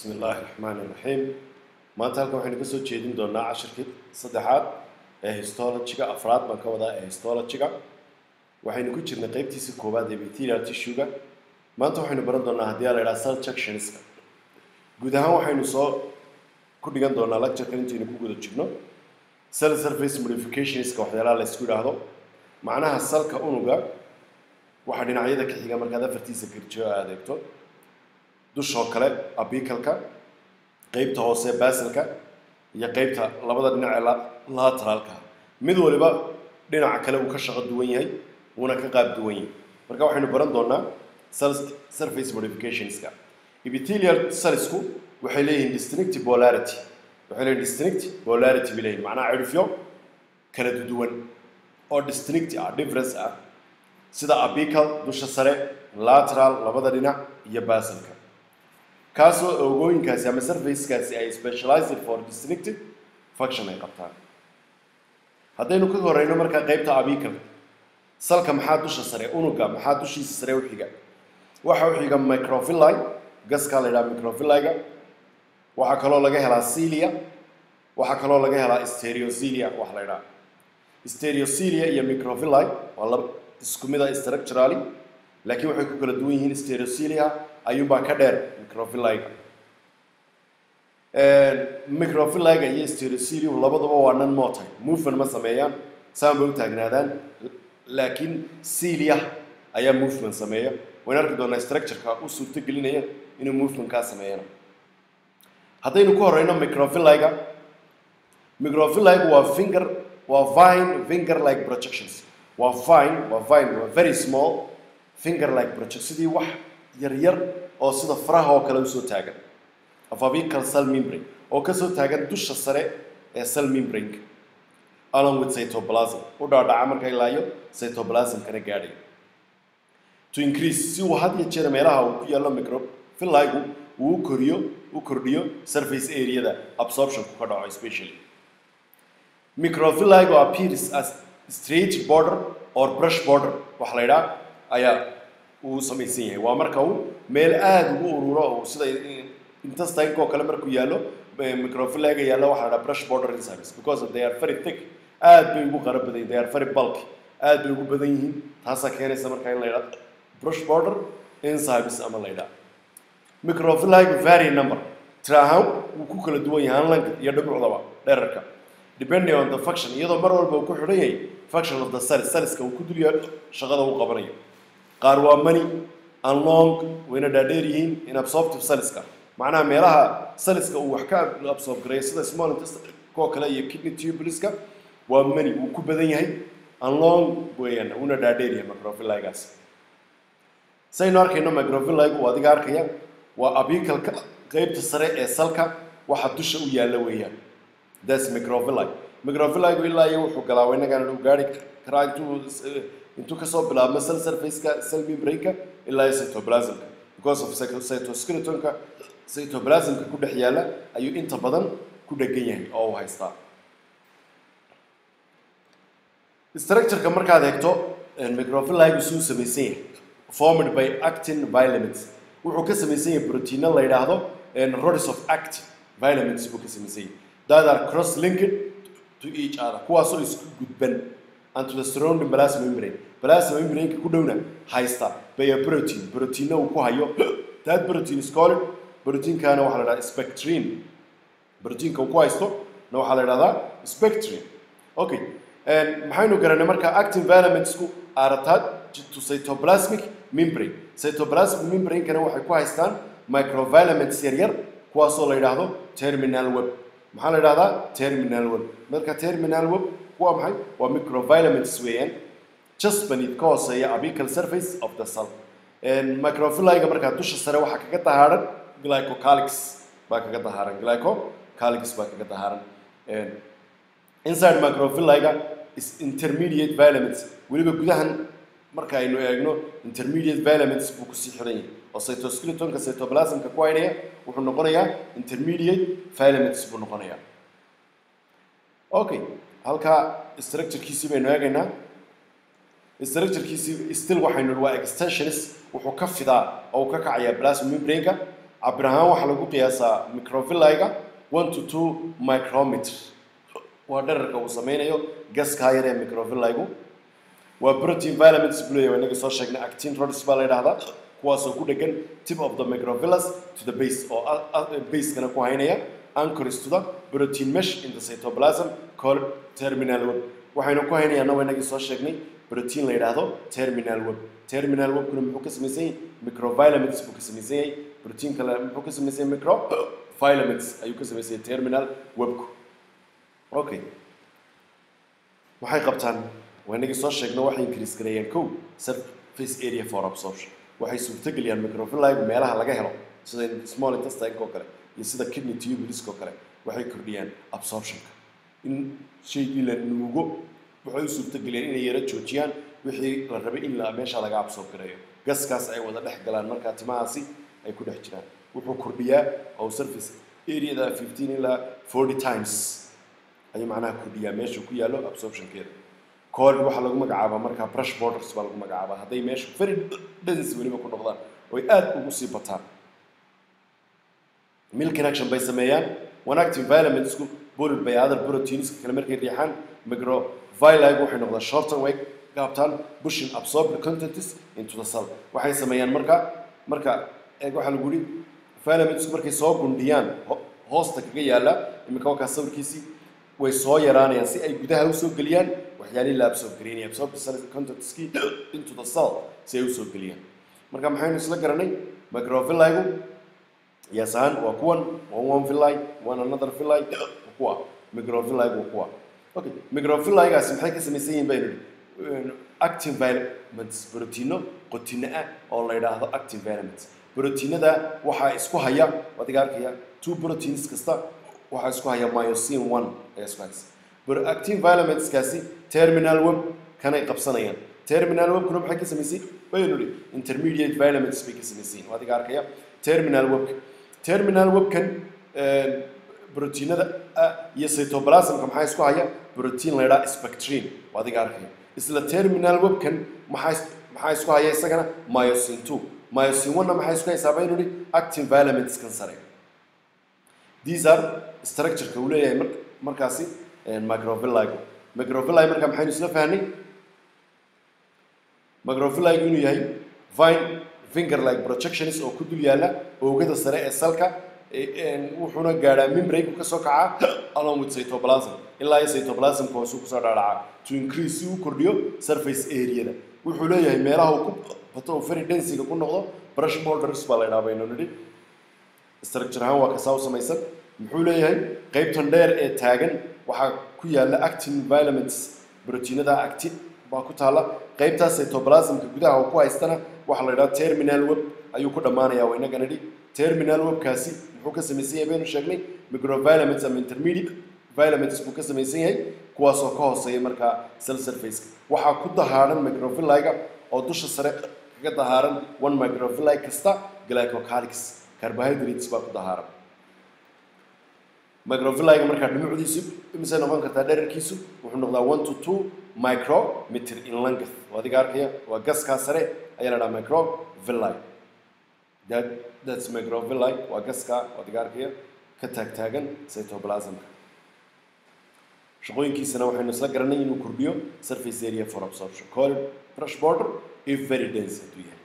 bismi illaahi raxmaani raxiim maanta halkan waxaynu ka soo jeedin doonaa cashirkii saddexaad ee histologiga afraad baan ka wadaa ee histologiga waxaynu ku jirnay qeybtiisa koowaad ee bacterial tissuega maanta waxaynu baran doonaa haddii la idhaha cell junctionska guud ahaan waxaynu soo ku dhigan doonaa lecturekan intaynu ku guda jirno cell surface modificationska waxyaalaha la isku idhaahdo macnaha salka unuga waxaa dhinacyada ka xiga markaad afartiisa garjiyo aad eegto dushoo kale abikalka qeybta hoose basilka iyo qeybta labada dhinac ee lateralka mid waliba dhinaca kale uu ka shaqo duwan yahay wuuna ka qaab duwan yahay marka waxaynu baran doonaa cell surface modificationska epithelial cellsku waxay leeyihiin distinct polarity waxay leeyihin distinct polarity bay leeyihin macnaha cirifyo kala duwan oo distinct ah difference ah sida apical dusha sare lateral labada dhinac iyo basilka kaasoo oogooyinkaasi ama surfacekaasi ay specialized for distinctive function ay qabtaan haddaynu ka horeyno markaa qeybta apical salka maxaa dusha sare unuga maxaa dushiisa sare u xiga waxa u xiga microphyllae gaskaa la yidhaha microphyllaega waxaa kaloo laga helaa cilia waxaa kaloo laga helaa stereocilia wax la yidhaha stereocilia iyo microphyllae waa laba isku mid a structurally laakiin waxay ku kala duwan yihiin stereocilia ayuunbaa ka dheer microphyllaega microphyllaega iyo stereocilia labaduba waa non motile movement ma sameeyaan saan bay u taagnaadaan laakiin cilia ayaa movement sameeya waynu arki doonaa structureka u suurto gelinaya inuu movementkaa sameeyana haddaynu ku horeyno microphyllaega microphyllaegu waa finger waa vine finger like projections waa vine waa vine waa very small finger like project sidii wax yar yar oo sida faraha oo kale usoo taagan afabical cell membrane oo kasoo taagan dusha sare ee cell membrane along with cytoplasm u dhaadhaca marka ilaayo cytoplasmkana gaadhayo to increase si uu had iyo jeer meelaha uu ku yaallo microphyllaegu uu u koriyo u kordhiyo surface areada absorptionku ka dhaco especially microphyllaegu appears as straight border or brush border waxa la yidhaha ayaa uu samaysan yahay waa marka uu meel aada ugu ururo oo sida intestineka oo kale markuu yaallo microphyllaga yaallo waxa la dhaha brush border enzymes because they are very thick aad bay ugu qara badan yihin they are very bulky aad bay ugu badan yihiin taasaa keenaysa marka in la yidhaha brush border enzymes ama la yidhaha microphyllaga vary number tira ahaan wuu ku kala duwan yahay hanlanka iyo dhibicdaba dherarka depending on the function iyadoo mar walba uu ku xidhan yahay function of the cell cellska uu ku dul yaalo shaqada uu qabanayo qaar waa many and long wayna dhaadheer yihiin in absorptive cellska macnaha meelaha cellska uu wax ka absorb gareeyo sida small intestine koo kale iyo kidney tubuleska waa many wuu ku badan yahay and long weeyaan uuna dhaadheer yahay microphyllagaas saynu arkayno microphyllagu uu adiga arkaya waa abicalka qeybta sare ee salka waxa dusha u yaalla weeyaan that's microphyllae microphyllagu ilaa iyo wuxuu galaa inagana u gaari karaa intuu intuu kasoo bilaabmo cell surfaceka cell membrane-ka ilaa iyo cytoplasmka because of cytoskeletonka cytoplasmka ku dhex yaalla ayuu inta badan ku dhegan yahay oo uu haystaa structureka markaad eegto microphyllagu suu samaysan yahay formed by actin vilaments wuxuu ka samaysan yahay proteino la yidhaahdo rods of actin vilaments buu ka samaysan yahay that are cross linked to each other kuwaasoo isku gudban and to the surrounding plasma membrane plasma membrane-ka ku dhowna haysta by a protein proteinna uu ku hayo that protein is called proteinkaana waxaa la dhahdaa spectrin proteinka uu ku haysto na waxaa la dhahdaa spectrin okay maxaynu garanay marka actin filamentsku are attached to cytoplasmic membrane cytoplasmic membrane-kana waxay ku haystaan microfilaments yaryar kuwaasoo la yidhaahdo terminal web maxaa la yidhahdaa terminal web marka terminal web waa maxay waa microfilaments weeyaan just beneath ka hooseeya apical surface of the cell microphyllaga markaa dusha sare waxaa kaga dahaaran glycocalyx baa kaga dahaaran glycocalyx baa kaga dahaaran inside microphyllaga is intermediate filaments weliba gudahan marka aynu eegno intermediate filaments buu kusii xiran yahay oo cytoskeletonka cytoplasmka ku haynaya wuxuu noqonayaa intermediate filaments buu noqonayaa okay halkaa structurekiisii baynu eegaynaa structurekiisii still waxaynu waa extensionis wuxuu ka fidaa oo uu ka kacayaa plasma membrane-ka cabir ahaan waxaa lagu qiyaasaa microvilliga one to two micrometer waa dherarka uu sameynayo gaskaa yar ee microvilligu waa protein vitamins buu leeyahay inaga soo sheegnay actin rods baa la yidhaahdaa kuwaasoo ku dhegan tip of the microvillus to the base oo basekana ku haynaya anchors to the protein mesh in the cytoplasm called terminal web waxaynu ku haynayaana waa inagii soo sheegnay protein la yidhaahdo terminal web terminal webkuna muxuu ka samaysan yahay microvitamins buu ka samaysan yahay protein kale muxuu ka samaysan yahay microvitamins ayuu ka samaysan yahay terminal webku okay waxay qabtaan waa inagii soo sheegno waxay increase gareeyaan kow surface area for absorption waxay suurtageliyaan microvilligu meelaha laga helo sida small intestine oo kale iyo sida kidney tubulisk oo kale waxay kordhiyaan absorptionka in shaygii la nuugo waxay u suurtageliyaan inay yara joojiyaan wixii la rabay in la meesha laga absorb gareeyo gaskaas ay wada dhex galaan markaa timahaasi ay ku dhex jiraan wuxuu kordhiyaa oo surface areada fifteen ilaa forty times ayuu macnaha kordhiyaa meesha ku yaallo absorptionkeeda cold waxaa lagu magacaabaa markaa brush borders baa lagu magacaabaa hadday meesha very dense weliba ku noqdaan oy aad ugu sii bataan milk inaction bay sameeyaan one active vitamintsku bulid by other proteinska kale markay riixaan microvilligu waxay noqdaan shorten way gaabtaan pushing absorbed contents into the cell waxay sameeyaan marka marka eeg waxaa lagu yidhi vitamintsku markay soo gundhiyaan hoosta kaga yaala iminka wakaa sawirkiisii way soo yaraanayaan si ay gudaha usoo geliyaan waxyaalihii la absorb gareynaya absorbed cell contentskii into the cell si ay usoo geliyaan marka maxaynu isla garanay microvilligu yes ahaan waa kuwan one one villi one another villi waa kuwa microvilligu waa kuwa okay microvilligaasi maxay ka samaysan yihiin baynu idhi active vitamins proteino qotino ah oo la yidhaahdo active vitamins proteinada waxaa isku haya adiga arkaya two proteins kasta waxaa isku haya myosin one ayaa isku haysa active vitaminskaasi terminal web kanay qabsanayaan terminal webkuna maxay ka samaysay baynu idhi intermediate vitamins bay ka samaysan yihin adiga arkaya terminal webka terminal webkan proteinada iyo cytoplasmka maxaa isku haya protein la yidhaha spectrin waa adiga arkaya isla terminal webkan maxaa maxaa isku haya isagana myosin two myosin one-na maxaa isku haysaa baynu idhi active vitamins kan sare these are structure-ka uu leeyahay mar markaasi microvilligu microvilli marka maxaynu isla fahnay microvilligu inuu yahay vine finger like projections oo ku dul yaalla oogada sare ee salka wuxuuna gaadhaa membrane ka soo kacaa along with cytoplasm ilaa iyo cytoplasmka hoosuu kusoo dhaadhacaa to increase si uu kordhiyo surface areada wuxuu leeyahay meelaha uu ku bato oo very densiga ku noqdo brush borders baa la ydhaha baynu nidhi structure ahaan waa kasaa u samaysan muxuu leeyahay qaybtan dheer ee taagan waxaa ku yaalla actin vitamins proteinada actin baa ku taalla qaybtaas cytoplasmka gudaha uu ku haystana waxaa la yidhaha terminal web ayuu ku dhammaanayaa waa inaga nidhi terminal webkaasi muxuu ka samaysan yahay baynu sheegnay microvitamins ama intermediate vitamins buu ka samaysan yahay kuwaasoo ka hooseeya markaa cell surfaceka waxaa ku dahaaran microvilliga oo dusha sare kaga dahaaran one microvilli kasta glycocalyx carbohydrates baa ku dahaaran microvilliga markaa dhumucdiisu imisay noqon kartaa dherarkiisu wuxuu noqdaa one to two micrometer in length waa adiga arkaya waa gaskaa sare ayaa la dhaha microvilli that that's microvilli waa gaskaa waa adiga arkaya ka taagtaagan cytoplasmka shaqooyinkiisana waxaynu isla garanay inuu kordhiyo surface area for absorption call brush border if very dense hadduu yahay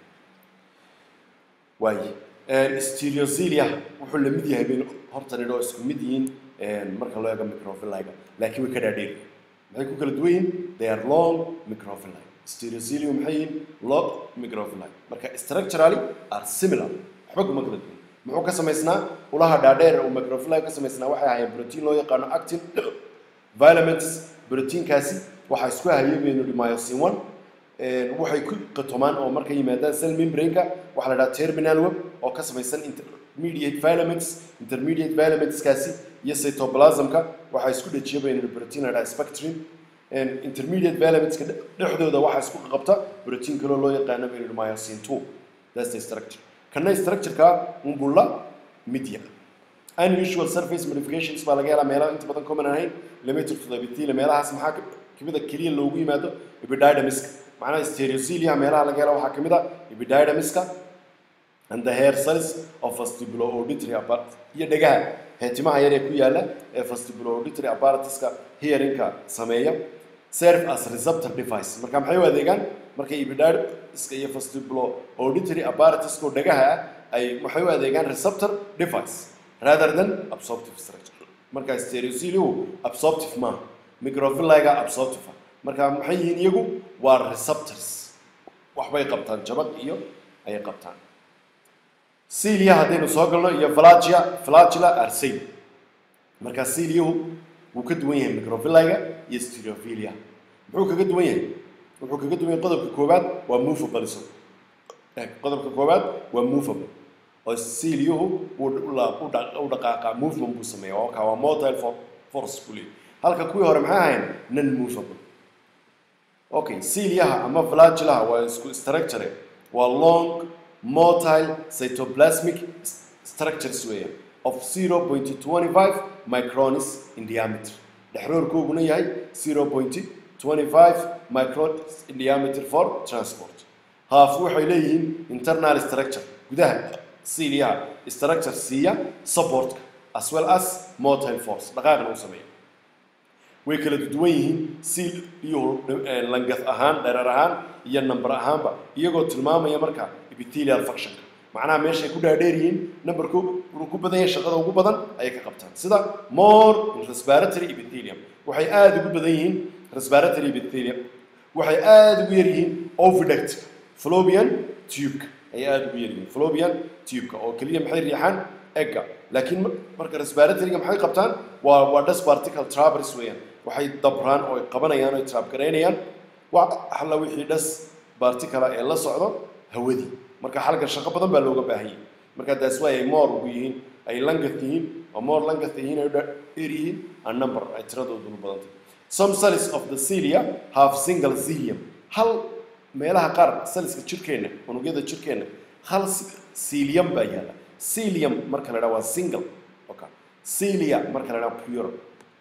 waaye stereozilia wuxuu la mid yahay baynu horta nidho oo isku mid yihiin marka loo eego microvilliga laakiin way ka dhaadheeri maxay ku kala duwan yihiin they are long microvilli stereozilia maxay yihiin long microvilli marka structurally are similar waxba kuma kala duwan muxuu ka samaysnaa ulaha dhaadheer uu microvilli ka samaysnaa waxay ahaayeen protein loo yaqaano actin vitamins proteinkaasi waxaa isku hayay baynu idhi myosin one waxay ku qatomaan oo markay yimaadaan cell membrane-ka waxaa la dhaha terminal web oo ka samaysan intermediate vitamins intermediate vitaminskaasi iyo cytoplasmka waxaa isku dhajiya baynu idhi protein la dhaha spectrin intermediate vitaminska dhexdooda waxaa isku qabta protein kaloo loo yaqaano baynu idhi myosin two that's the structure kana structure-ka unbulla media unusual surface modifications baa laga helaa meelaha inta badan common ahayn limited to the epithelium meelahaas maxaa kamid a keliya loogu yimaado epididymiska macnaha stereozilia meelaha laga helo waxaa kamid a epididymiska and the hair cells of vestibulo-auditory apparatus iyo dhegaha heetimaha yar ee ku yaala ee vestibulo-auditory apparatuska hearingka sameeya serve as receptor device marka maxay u adeegaan markay epidermiska iyo vestibulo-auditory apparatuska dhegaha ah ay maxay u adeegaan receptor device rather than absorptive structure marka stereocilihu absorptive maaha microvilliga absorptive ah marka maxay yihiin iyagu waa receptors waxbay qabtaan jabag iyo ayay qabtaan cilia haddaynu soo galno iyo flagia flagula arsay marka ciliyahu wuu ka duwan yahay microvilliga iyo stereophilia muxuu kaga duwan yahay wuxuu kaga duwan yahay qodobka koowaad waa movable so qodobka koowaad waa movable oo ciliyahu u dhaqaaqa movement buu sameeya oo kaa waa motile force buu leeyahy halka kuwii hore maxay ahayn non movable okay ciliyaha ama flagilaha waa isku structure waa long motile cytoplasmic structures weeyaan of 0.25 microns in diameter dhexroorkooguna yahay 0.25 microns in diameter for transport half waxay leeyihiin internal structure gudaha ciliyaha structure siiya supportka as well as motile force dhaqaaqna u sameeya way kala duwan yihiin seal iyo langath ahaan dhereer ahaan iyo number ahaanba iyagoo tilmaamaya marka epithelial functionka macnaha meeshay ku dhaadheer yihiin numberku uu ku badan yahay shaqada ugu badan ayay ka qabtaan sida more in respiratory epithelium waxay aada ugu badan yihiin respiratory epithelium waxay aada ugu yar yihiin oviduct fallopian tubeka ayay aada ugu yar yihiin fallopian tubeka oo keliya maxay riixaan egga laakiin marka respiratoryga maxay qabtaan waa waa dust particle traverse weeyaan waxay dabraan oo ay qabanayaan oo ay traabgaraynayaan waa halla wixii dhas barticala ee la socdo hawadii marka xalka shaqo badan baa looga baahan yahay marka taas waa ay more ugu yihiin ay langath yihiin oo more langath yihiin ay dheer yihiin a number ay tiradoodu badantay some cells of the cilia have single cilium hal meelaha qaar cellska jirkeenna unugyada jirkeenna hal cilium baa yaala cilium marka la dhaha waa single okay cilia marka la dhaha pure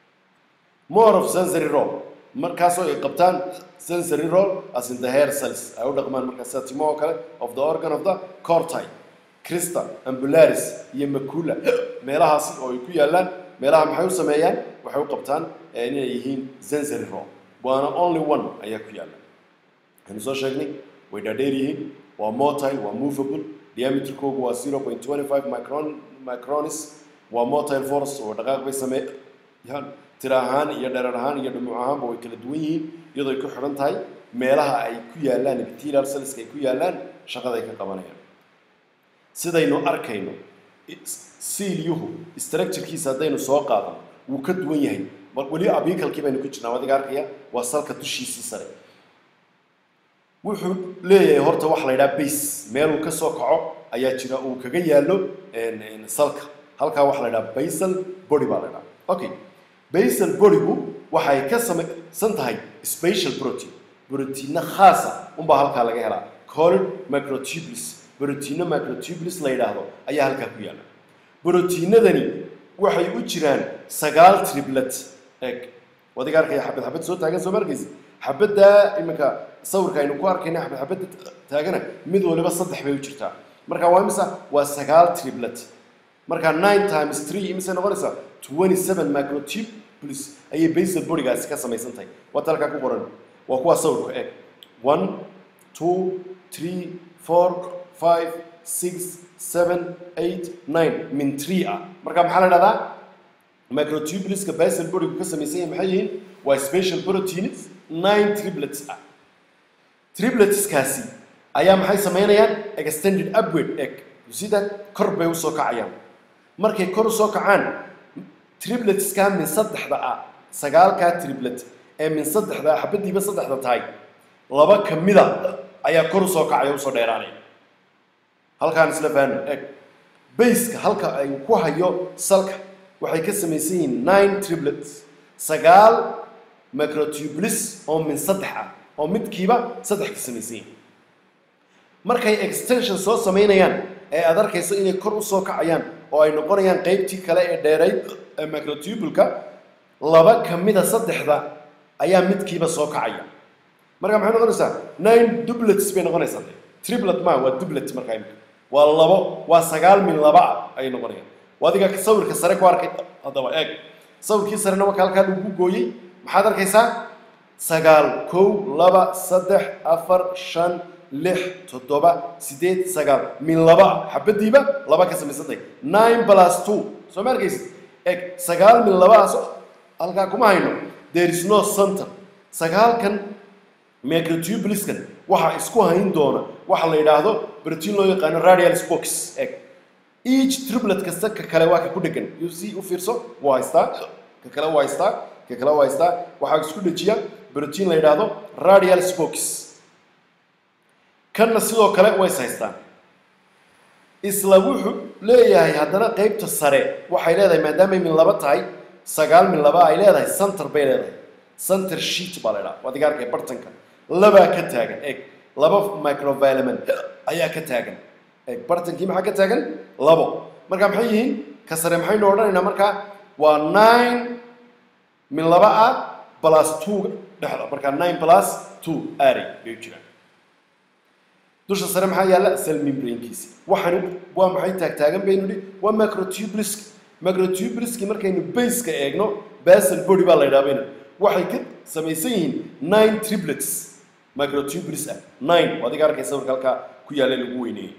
more of sensory role markaasoo ay qabtaan sensory role as in the hair cells ay u dhaqmaan markaa sida timo oo kale of the organ of the corti crista ambularis iyo macula meelahaasi oo ay ku yaalaan meelaha maxay u sameeyaan waxay u qabtaan inay yihiin sensory role waana only one ayaa ku yaala waxaynu soo sheegnay way dhaadheer yihiin waa motile waa movable diameterkoogu waa 0.25 micron micronis waa motile force oo dhaqaaq bay sameeyaan tira ahaan iyo dherer ahaan iyo dhumuc ahaanba way kala duwan yihiin iyadoo ay ku xidhan tahay meelaha ay ku yaalaan epithelial cellska ay ku yaalaan shaqaday ka qabanayaan sidaynu arkayno siilyuhu structurekiisa haddaynu soo qaadano wuu ka duwan yahay bal weli abikalkii baynu ku jirnaa adiga arkaya waa salka dushiisii sare wuxuu leeyahay horta waxa la yidhaha base meeluu ka soo kaco ayaa jira uu kaga yaallo salka halkaa waxa la yidhaha basal body baa la yidhaha okay basal bodygu waxay ka samaysan tahay special protein brotiinno khaasa unbaa halkaa laga helaa called microtubules brotiinno microtubules la yidhaahdo ayaa halkaa ku yaalla brotiinadani waxay u jiraan sagaal triplet eg wadiga arkaya xabad xabad soo taagan soo markaysa xabaddaa iminka sawirka aynu ku arkayna xabad xabadda taagana mid waliba saddex bay u jirtaa marka waa imisa waa sagaal triplet marka nine times three imisay noqonaysaa twenty seven microtubules ayay basal bodygaasi ka samaysan tahay waata halkaa ku qoran waa kuwaa sawirka eg one two three four five six seven eight nine min three ah marka maxaa la dhahdaa microtubuleska basal bodygu ka samaysan yahay maxay yihiin waa special proteins nine triplets ah tripletskaasi ayaa maxay samaynayaan extended upward egg sida kor bay usoo kacayaan markay kor usoo kacaan tripletska min saddexda ah sagaalkaa triplet ee min saddexda ah xabadiiba saddexda tahay laba ka mida ayaa kor usoo kacaya usoo dheeraanaya halkaan isla faano eg bayska halka ay ku hayo salka waxay ka samaysan yihiin nine triplets sagaal microtubules oo min saddex ah oo midkiiba saddex ka samaysan yihiin markay extension soo samaynayaan ee aad arkayso inay kor usoo kacayaan oo ay noqonayaan qaybtii kale ee dheerayd ee microtubuleka laba ka mida saddexda ayaa midkiiba soo kacaya marka maxay noqonaysaa nine dublets bay noqonaysaa triplet ma waa dublet markaa imika waa labo waa sagaal min laba ah ayay noqonayaan waa adiga sawirka sare ku arkay haddaba eeg sawirkii sarena marka halkaa lagu gooyey maxaad arkaysaa sagaal kow laba saddex afar shan lix toddoba sideed sagaal min laba xabadiiba laba ka samaysantay nine plus two soo ma arkaysid eg sagaal min labaas halkaa kuma hayno there is no center sagaalkan microtubuliskan waxaa isku hayn doona waxa la yidhaahdo protein loo yaqaano radial spokes eg each triplet kasta ka kale waa ka ku dhegan you see u fiirso waa haystaa ka kale waa haystaa ka kale waa haystaa waxaa isku dhejiya protein la yidhaahdo radial spokes kanna sidoo kale way is haystaan isla wuxuu leeyahay haddana qeybta sare waxay leedahay maadaamay min laba tahay sagaal min laba ay leedahay center bay leedahay center sheet baa la idhaha waad iga arkay bartanka labaa ka taagan eeg laba microvilament ayaa ka taagan eeg bartankii maxaa ka taagan labo marka maxay yihiin ka sare maxaynu odhanaynaa markaa waa nine min laba ah plus two dhexda markaa nine plus two ari bay u jiraan dusha sare maxaa yaalla cell membranekiisi waxaan waa maxay taagtaagan baynu nihi waa microtubulisk microtubuliski markaynu baseka eegno basal body baa la yidhaha baynu waxay ka samaysan yihiin nine triplets microtubulis ah nine oo adiga arkay sawirka halkaa ku yaalla lagu weyneeyey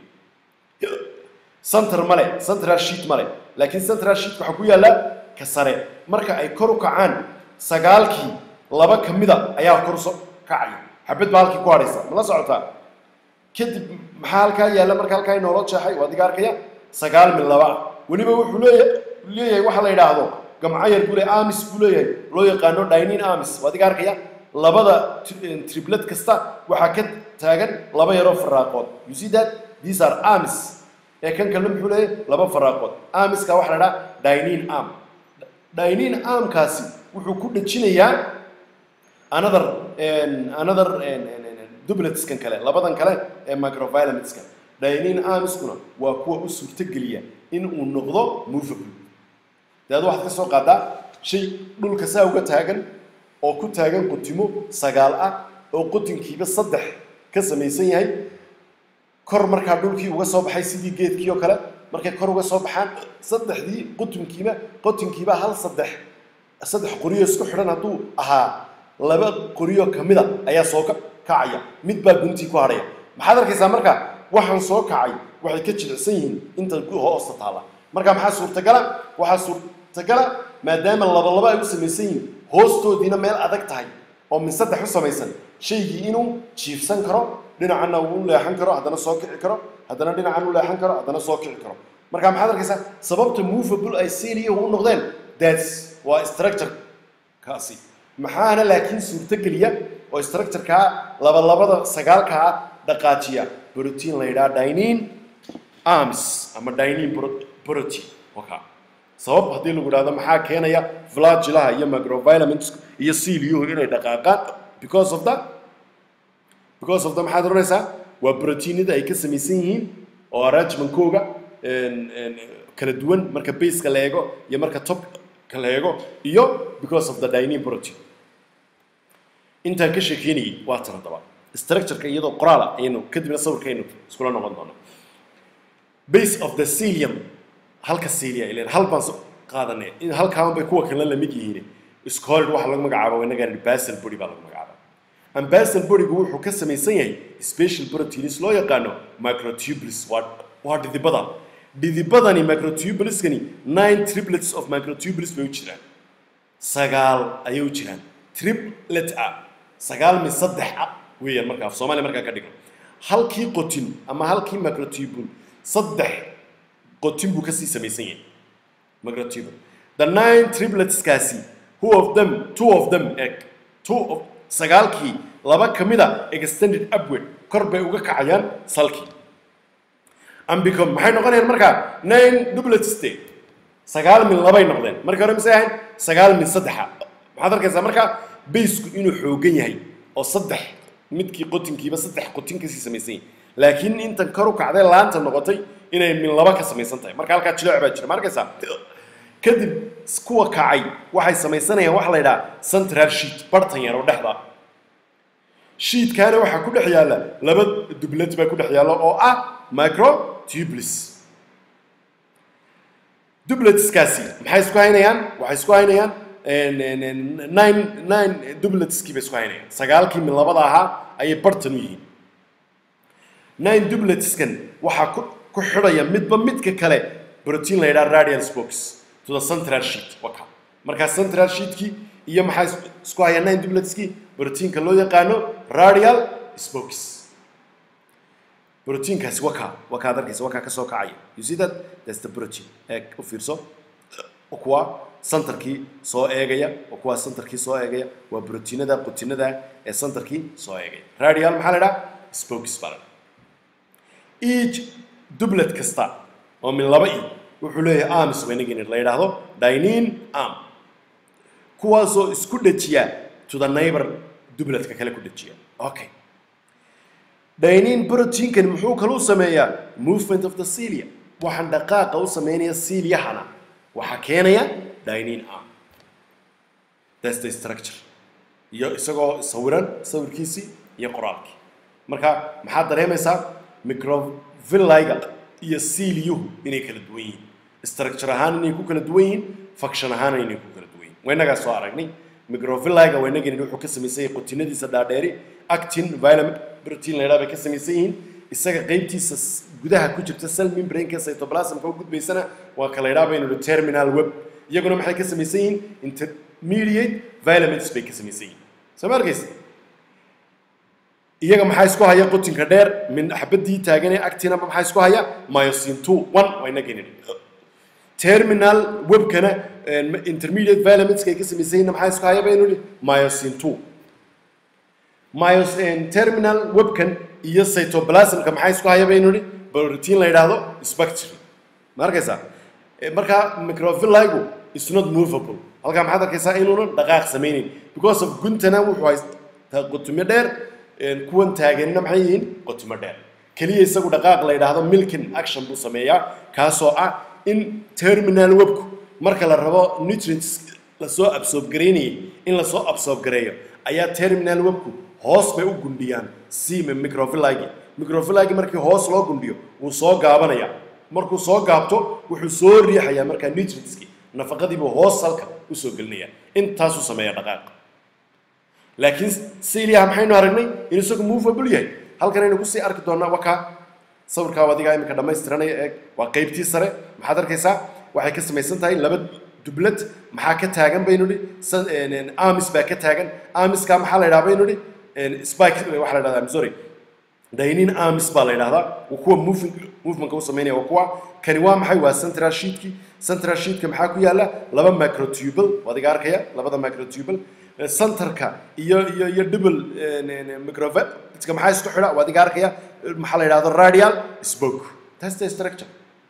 center male central sheet male laakiin central sheet waxaa ku yaalla ka sare marka ay kor u kacaan sagaalkii laba ka mida ayaa kor uso kacaya xabad baa halkii ku hadhaysa ma la socotaa kadib maxaa halkaa yaalla marka halkaa inoola jeexay waa adiga arkaya sagaal min laba ah weliba wuxuu leeya leeyahay waxa la yidhaahdo gamco yar buu le amis buu leeyahay loo yaqaano dinin amis waa adiga arkaya labada triplet kasta waxaa ka taagan laba yaroo faraaqood you see that these are amis ee kan kalena muxuu leeyahay laba faraaqood amiska waxa la idhaha dinin am dinin amkaasi wuxuu ku dhejinayaa another another dubletskan kale labadan kale ee microvilamentska dinin amiskuna waa kuwa u suurtogeliya in uu noqdo movable daad waxaad ka soo qaadaa shay dhulka saa uga taagan oo ku taagan qutimo sagaal ah oo qutinkiiba saddex ka samaysan yahay kor markaa dhulkii uga soo baxay sidii geedkii oo kale markay kor uga soo baxaan saddexdii qutunkiiba qutinkiiba hal saddex saddex qoriyo isku xidhan hadduu ahaa laba qoriyo kamida ayaa soo kacaya mid baa guntii ku hadhaya maxaad arkaysaa marka waxaan soo kacay waxay ka jilicsan yihiin inta hoosta taalla marka maxaa suurtagala waxaa suurtagala maadaama labalaba ay u samaysan yihiin hoostoodiina meel adag tahay oo min saddex u samaysan shaygii inuu jiifsan karo dhinacana uu leexan karo haddana soo kici karo haddana dhinacan u leexan karo haddana soo kici karo marka maxaad arkaysaa sababta movable ay seliyahu u noqdeen that's waa structure kaasi maxaana laakiin suurtogeliya oo structurekaa labalabada sagaalkaa dhaqaajiya protein la yidhaha dinin arms ama dinin protein waka sabab haddii lagu idhahdo maxaa keenaya flagilaha iyo microvilaments iyo celyuhu inay dhaqaaqaan because of the because of the maxaad oranaysaa waa proteinada ay ka samaysan yihiin oo arrangementkooga kala duwan marka baseka la eego iyo marka topka la eego iyo because of the dinin protein intaan ka sheekeynayay waa tan haddaba structureka iyadoo qoraala ayaynu kadibna sawirkaynu iskula noqon doona base of the celium halka celia ilen hal baan qaadanay in halkaan bay kuwa kale la mid yihiin scorid waxa lagu magacaabo inaga basal body baa lagu magacaaba and basal bodygu wuxuu ka samaysan yahay special proteins loo yaqaano microtubules waa waa dhidibada dhidibadani microtubuliskani nine triplets of microtubules bay u jiraan sagaal ayay u jiraan triplet ah sagaal min saddex ah weeyaan marka af soomaaliya markaa ka dhigan halkii qotin ama halkii microtubule saddex qotin buu kasii samaysan yahay microtubule the nine tripletskaasi who of them two of them eg two of sagaalkii laba ka mida extended upward kor bay uga kacayaan salkii and become maxay noqonayaan markaa nine duplets de sagaal min labay noqdeen markii hore misay ahayn sagaal min saddexa maxaad arkaysaa markaa baysku inuu xoogan yahay oo saddex midkii qotinkiiba saddex qotin kasii samaysan yahay laakiin intan kor u kacday laanta noqotay inay min laba ka samaysan tahay marka halkaa jileec baa jira ma arkaysaa kadib kuwa kacay waxay samaysanayaan waxa la yidhaha central sheet bartan yar oo dhexda sheetkaana waxaa ku dhex yaalla laba dublad baa ku dhex yaalla oo ah micro tubeless dubletskaasi maxay isku haynayaan waxay isku haynayaan nine nine dubletskii bay isku haynayaan sagaalkii mid labada ahaa ayay bartan u yihiin nine dubletskan waxaa ku ku xidhaya midba midka kale protein la yidhaha radial spokes to the central sheet waka markaa central sheetkii iyo maxaa is- isku haya nine dubletskii proteinka loo yaqaano radial spokes proteinkaasi wakaa wakaa ad arkaysa wakaa kasoo kacaya you see that that's the protein eeg u fiirso oo kuwa centerkii soo eegaya oo kuwa centerkii soo eegaya waa proteinada qutinada ee centerkii soo eegaya radial maxaa la idhaha spokes baa la idhaha each dublet kasta oo min laba i wuxuu leeyahay arms waynagin la yidhaahdo dynin arm kuwaasoo isku dhajiya to the neighbor dubletka kale ku dhajiya okay dynin proteinkan muxuu kaluu sameeyaa movement of the cilia waxaan dhaqaaqa u sameynaya ciliahana waxaa keenaya dynin arm that's the structure iyo isagoo sawiran sawirkiisii iyo qoraalkii marka maxaad dareemaysaa microvilliga iyo ciliyuhu inay kala duwan yihiin structure ahaan inay ku kala duwan yihiin function ahaan inay ku kala duwan yihiin waynagaa soo aragnay microvilliga waynagani wuxuu ka samaysan yahay qutinadiisa dhaadheeri actin vitamin protein la yidhaha bay ka samaysan yihiin isaga qaybtiisa s- gudaha ku jirta cell membrane-ka cytoplasmka u gudbaysana waa kala yidhaha baynu idhi terminal web iyaguna maxay ka samaysan yihiin intermediate vitamins bay ka samaysan yihiin soo ma arkaysa iyaga maxaa isku haya qutinka dheer min xabadii taagan ee actinaba maxaa isku haya myosin two one wayna genin terminal webkana eh, intermediate vitamins ay ka samaysan yihiin maxaa isku haya baynu idhi myosin two myos terminal webkan iyo cytoplasmka maxaa isku haya baynu idhi protein la yidhaahdo spectrum ma arkaysaa Eh, marka microvilligu is not movable halkaa maxaad arkaysaa inuuna dhaqaaq samaynayn because of guntana wuxuu haystaa qutimo dheer eh, kuwan taaganina maxay yihiin qutimo dheer keliya isagu dhaqaaq la yidhaahdo milkin action buu sameeyaa kaasoo ah in terminal webku marka la rabo nutrients lasoo absorb garaynayay in lasoo absorb gareeyo ayaa terminal webku hoos bay u gundhiyaan sime microvilligi microvilligi markii hoos loo gundhiyo wuu soo gaabanaya markuu soo gaabto wuxuu soo riixayaa markaa nutrientski nafaqadiibuu hoos halka usoo gelinaya intaasuu sameeya dhaqaaq laakiin siliyaha maxaynu aragnay in isagu movable yahay halkan aynu kusii arki doonaa wakaa sawirkaa adigaa iminka dhammaystiranaya eeg waa qaybtii sare maxaad arkaysaa waxay ka samaysan tahay laba dublad maxaa ka taagan baynu idhi sa- een, een, amis baa ka taagan amiskaa maxaa la yidhaha baynu idhi een, spike waxaa la yidhahdaa I'm sorry dynin arms baa la yidhahdaa waa kuwa moving movementka u sameynaya waa kuwa kani waa maxay waa central sheetkii central sheetka maxaa ku yaala laba microtubal waad iga arkaya labada microtubal Eh, centerka iyo iyo iyo double microvetka maxaa isku xidha waad iga arkaya Eh, maxaa la yidhahdo radial spoke that's the structure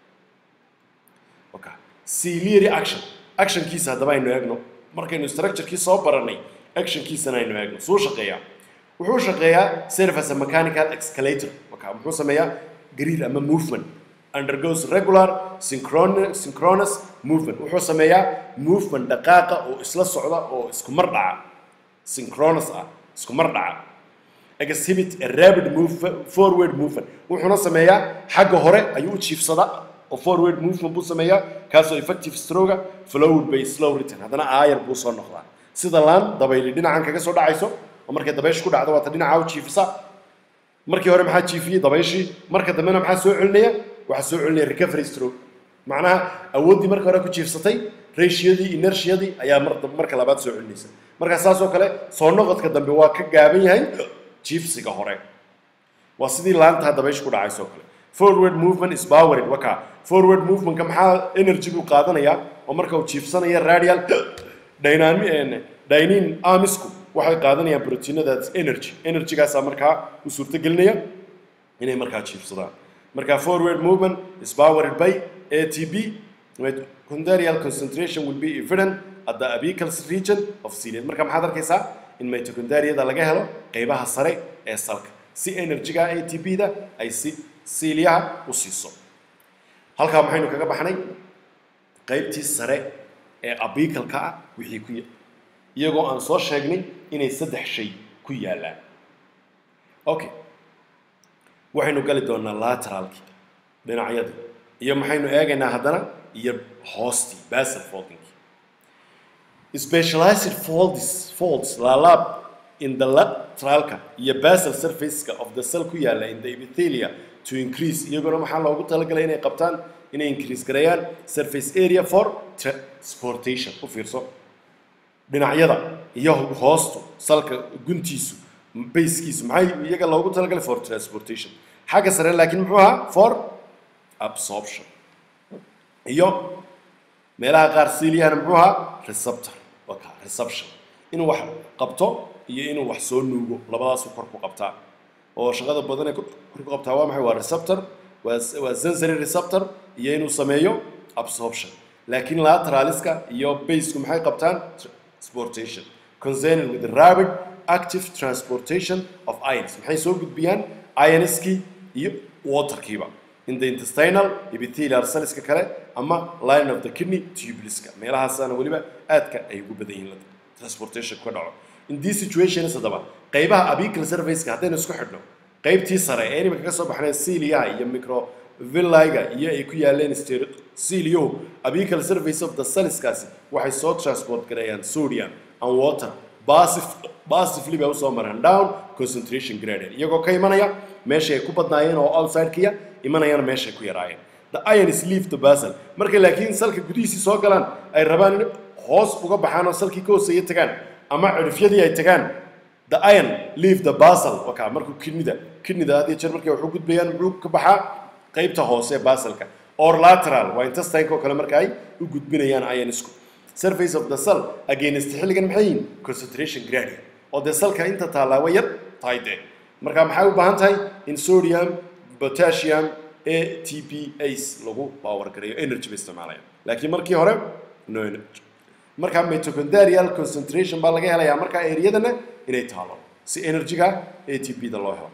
okay ciliary action actionkiisa haddaba aynu eegno markaynu structurekii soo baranay actionkiisana aynu eegno suu shaqeeyaa wuxuu shaqeeyaa serve as a mechanical escalator marka muxuu sameeyaa gariir ama movement undergoes regular synchron- synchronous movement wuxuu sameeyaa movement dhaqaaqa oo isla socda oo isku mar dhaca synchronous ah isku mar dhaca exhibit a rapid move, forward movement wuxuuna sameeyaa xagga hore ayuu u jiifsadaa oo forward movement buu sameeyaa kaasoo effective stroga flowed by slow return haddana aayar buu soo noqdaa sida laan dabayli dhinacan kaga soo dhacayso oo markay dabayshu ku dhacdo waata dhinaca u jiifisa markii hore maxaa jiifiyey dabayshii marka dambena maxaa soo celinaya waxaa soo celinaya recovery stroke macnaha awooddii marka hore ku jiifsatay ratioyadii inertiadii ayaa mar marka labaad soo celinaysa marka saas oo kale soo noqodka dambe waa ka gaaban yahay jiifsiga hore waa sidii laantaa dabayshu ku dhacayso kale forward movement is powered waka forward movementka maxaa energy buu qaadanayaa oo marka uu jiifsanaya radial dynami dynin amisku waxay qaadanayaan proteinadaas energy energygaasaa markaa u suurtagelinaya inay markaa jiifsadaan marka forward movement is powered by atp mitochondrial concentration will be evident at the apical region of cilia marka maxaad arkaysaa in mitochondriada laga helo qeybaha sare ee salka si energyga atp-da ay si siiliyaha u siiso halkaa maxaynu kaga baxnay qaybtii sare ee abikalka ah wixii ku ya- iyagoo aan soo sheegnay inay saddex shay ku yaallaan okay waxaynu gali doonaa lateralki dhinacyadii iyo maxaynu eegaynaa haddana iyo hoostii basal folding specialized folds folds laalaab in the lateralka iyo basal surfaceska of the cell ku yaala in the epithelia to increase iyaguna maxaa loogu talagalay inay qabtaan inay increase gareeyaan surface area for transportation u fiirso dhinacyada iyo hoostu salka guntiisu basekiisu maxay iyaga loogu talagalay for transportation xagga sare laakiin muxuu ahaa for absorption iyo meelaha qaar siiliyahana muxuu ahaa receptor waka reception inuu wax qabto iyo inuu wax soo nuugo labadaasu kor ku qabtaa oo shaqada badan ee kor ku qabtaa waa maxay waa receptor waa waa sensory receptor iyo inuu sameeyo absorption laakiin lateraliska iyo baseku maxay qabtaan transportation concerned with rapid active transportation of ions maxay soo gudbiyaan ionskii iyo waterkiiba in the intestinal epithelial cellska kale ama line of the kidney tubuleska meelahaasaana weliba aadka ay ugu badan yihiin transportation ka dhaco in these situations haddaba qaybaha apical surfaceka haddaynu isku xidhno qaybtii sare ee inimika ka soo baxnay ciliaha iyo microvilliga iyo ay ku yaaleen sterociliyahu apical surface of the cellskaasi waxay soo transport gareeyaan sodium and water basively bay usoo maraan down concentration gradient iyagoo ka imanaya meeshay ay ku badnaayeen oo outsidekiya imanayana meeshay ku yaraayeen the ions leave the basal markay laakiin salka gudihiisii soo galaan ay rabaan in hoos uga baxaan oo salkii ka hooseeya tagaan ama cirifyadii ay tagaan the iron leave the basal waka markuu kidnida kidnida had iyo jeer markay wax u gudbayaan muxuu ka baxaa qaybta hoose ee basalka or lateral waa intestineka oo kale marka ay u gudbinayaan ionisku surface of the cell against xilligan maxay yihiin concentration gradient oo dee salka inta taallaa way yar tahay dee marka maxay u baahan tahay in sodium potassium a t p ace lagu power gareeyo energy bay isticmaalayaan laakiin markii hore no energy marka mitochondrial concentration baa laga helayaa marka eriyadana inay taalo si energyga a t p da loo helo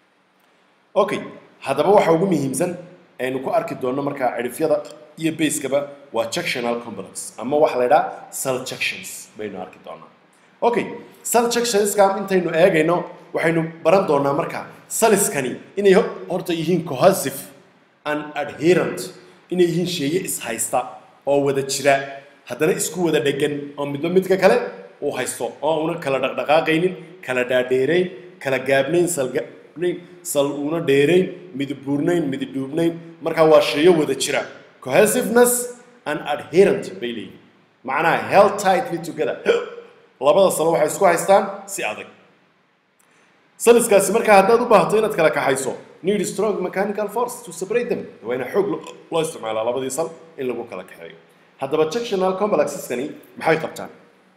okay haddaba waxa ugu muhiimsan aynu ku arki doonno markaa cirifyada iyo basekaba waa junctional complex ama waxa la idhaha cell junctions baynu arki doonaa okay cell junctionska intaynu eegayno waxaynu baran doonaa markaa saliskani inay horta yihiin cohesive and adherent inay yihiin sheeye ishaysta oo wada jira haddana isku wada dhegan oo midba midka kale uu haysto oo una kala dhaqdhaqaaqaynin kala dhaadheerayn kala gaabnayn salgaabnayn sal una dheerayn midibuurnayn mididhuubnayn markaa waa sheeyo wada jira cohesiveness and adherent bay leeyihin macnaha held tightly together labada salo waxay isku haystaan si adag saliskaasi markaa haddaad u baahato inaad kala kaxayso need strong mechanical force to separate them waa ina xoog loo isticmaalaa labadii sal in lagu kala kaxeeyo haddaba junctional complexeskani maxay qabtaan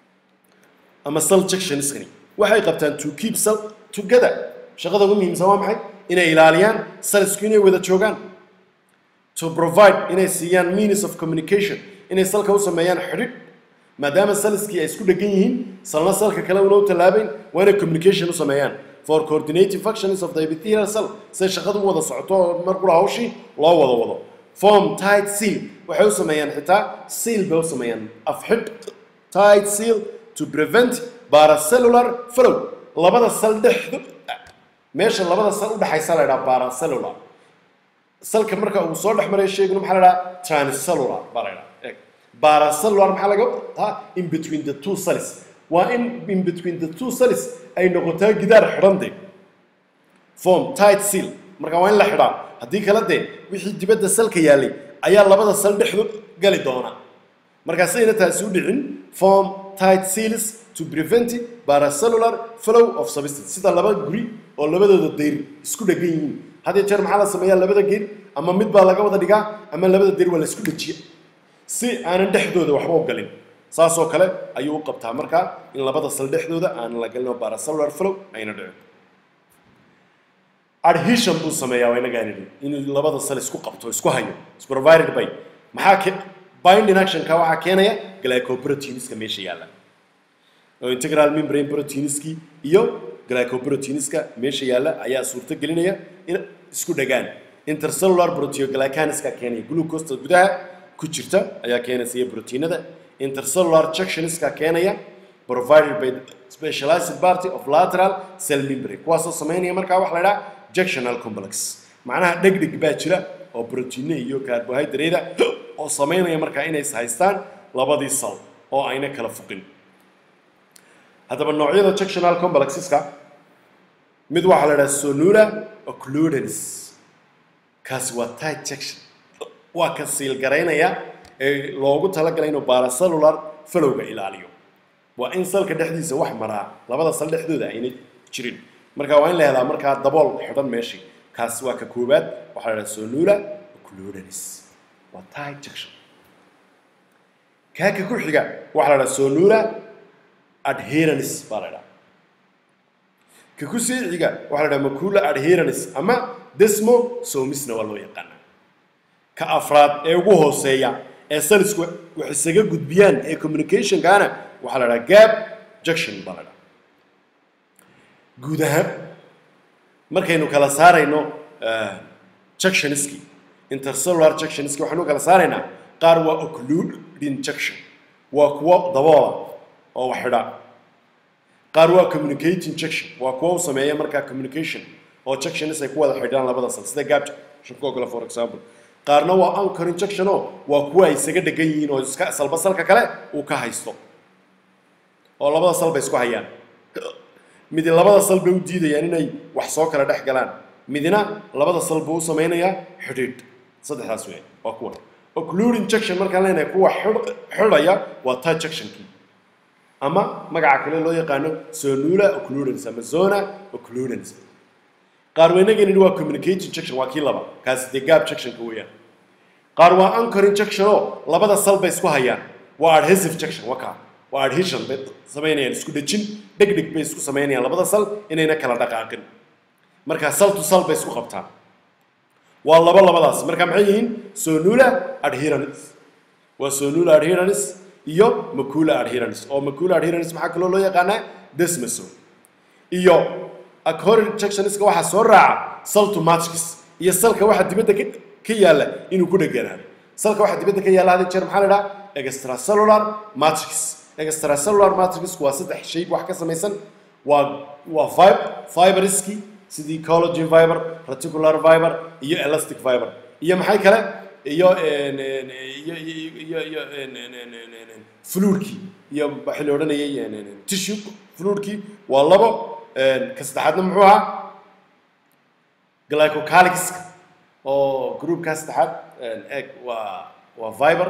ama cell junctionskani waxay qabtaan to keep cell together shaqada ugu muhiimsan waa maxay inay ilaaliyaan salisku inay wada joogaan to provide inay siiyaan means of communication inay salka u sameeyaan xidhiidh maadaama saliskii ay isku dhegan yihiin salna salka kale una u tallaabayn waa inay communication u sameeyaan for coordinating functions of the epithelial cell say shaqadu u wada socoto oo mar qura hawshii loo wada wado form tight seal waxay u sameeyaan xitaa seal bay u sameeyaan afxidh tight seal to prevent paracellular flow labada sal dhexdu meesha labada sal u dhaxaysa la idhaha paracellular salka marka uu soo dhex marayo sheeguna maxaa la idhaha transcellular baa la idhaha eeg paracellular maxaa laga wadaa in between the two cells waa in in between the two cells ay noqotaa gidaar xidhante form tight seal marka waa in la xidhaa haddii kale dee wixii dibadda salka yaalay ayaa labada sal dhexdu gali doona markaasayna taasi u dhicin form tight seals to prevent paracellular flow of substance sida laba guri oo labadooda dayr isku dhegan yihiin hadii jeer maxaa la sameeyaa labada geed ama mid baa laga wada dhigaa ama labada dayr waa la isku dhajiya si aanan dhexdooda waxba u galin saasoo kale ayuu u qabtaa markaa in labada sal dhexdooda aanan la galin oo paracellular flow ayna dhicin adhesion buu sameeyaa waa inagaan idhi inuu labada sal isku qabto isku hayo is provided by maxaa ke binding actionka waxaa keenaya glycoproteiniska meesha yaalla oo integral membrane proteinskii iyo glycoproteiniska meesha yaalla ayaa suurto gelinaya in isku dhagaan intercellular proteoglycaniska keenaya glucosta gudaha ku jirta ayaa keenaysa iyo proteinada intercellular junctionska keenaya provided by specialized party of lateral cell membrane kuwaasoo sameynaya markaa waxa la idhaha junctional complex macnaha dhegdheg baa jira oo brotiine iyo carbohydrate oo samaynaya markaa inay haystaan labadii sal oo ayna kala fuqin haddaba noocyada junctional complexeska mid waxaa la idhaha sonura occludens kaasi waa tight junction waa ka siilgaraynaya ee loogu talagalay inuu paracellular falowga ilaaliyo waa in salka dhexdiisa wax maraa labada sal dhexdooda aynay jirin marka waa in la helaa markaa dabool xidhan meeshii kaas waa ka koowaad waxaa la idhaha sonura occludens waa tight junction kaaka ku xiga waxaa la idhaha sonura adherence baa la idhaha ka ku sii xiga waxaa la idhaha macula adherence ama desmo somisna waa loo yaqaana ka afraad ee ugu hooseeya ee salisku wax isaga gudbiyaan ee communicationkaana waxaa la dhaha gap junction baa la dhaha guud ahaan markaynu kala saarayno junctioniski intercellular junctioniski waxaynu kala saaraynaa qaar waa occluding junction waa kuwo daboola oo wax xidha qaar waa communicating junction waa kuwo u sameeya markaa communication oo junctionis ay ku wada xidhaan labada sal sida gap junction oo kale for example qaarna waa anchor injection oo waa kuwa ay isaga dhegan yihiin oo iska salba salka kale uu ka haysto oo labada sal bay isku hayaan midi labada sal bay u diidayaan inay wax soo kala dhex galaan midina labada sal buu u samaynayaa xidhiidh saddexdaas wey waa kuwa occlude injection markaan leenahay kuwa xidh- xidhaya waa touch junctionkii ama magaca kale loo yaqaano sonula occludence ama zona occludence qaar weynageen yidhi waa communicating junction waa kii laba kaasi dee gap junctionka weeyaan qaar waa anchor injection oo labada sal bay isku hayaan waa adhesive junction waa kaa waa adhesion bay samaynayaan isku dhejin dhegdheg bay isku samaynayaan labada sal inayna kala dhaqaaqin marka sal to sal bay isku qabtaan waa laba labadaas marka maxay yihiin sonula adherence waa sonula adherence iyo macula adherence oo macula adherence maxaa kaloo loo yaqaanaa desmoso iyo acorin junctionska waxaa soo raaca salto matrix iyo salka waxa dibadda ka ka yaalla inuu ku dheganaado salka waxa dibadda ka yaalla hadii jeer maxaa la idhaha extracellular matrix extracellular matrixku waa saddex shay wax ka samaysan waa waa fib fiberski sidii collagen fiber reticular fiber iyo elastic fiber iyo maxay kale iyo en- en- iyo iyo iyo iyo en- en- en- en- en- en- fluidkii iyo waxaa la odhanayay en- en- en- tissue fluidkii waa labo en, ka saddexaadna muxuu ahaa glycocalyxka oo groupkaa saddexaad en, eg waa waa fiber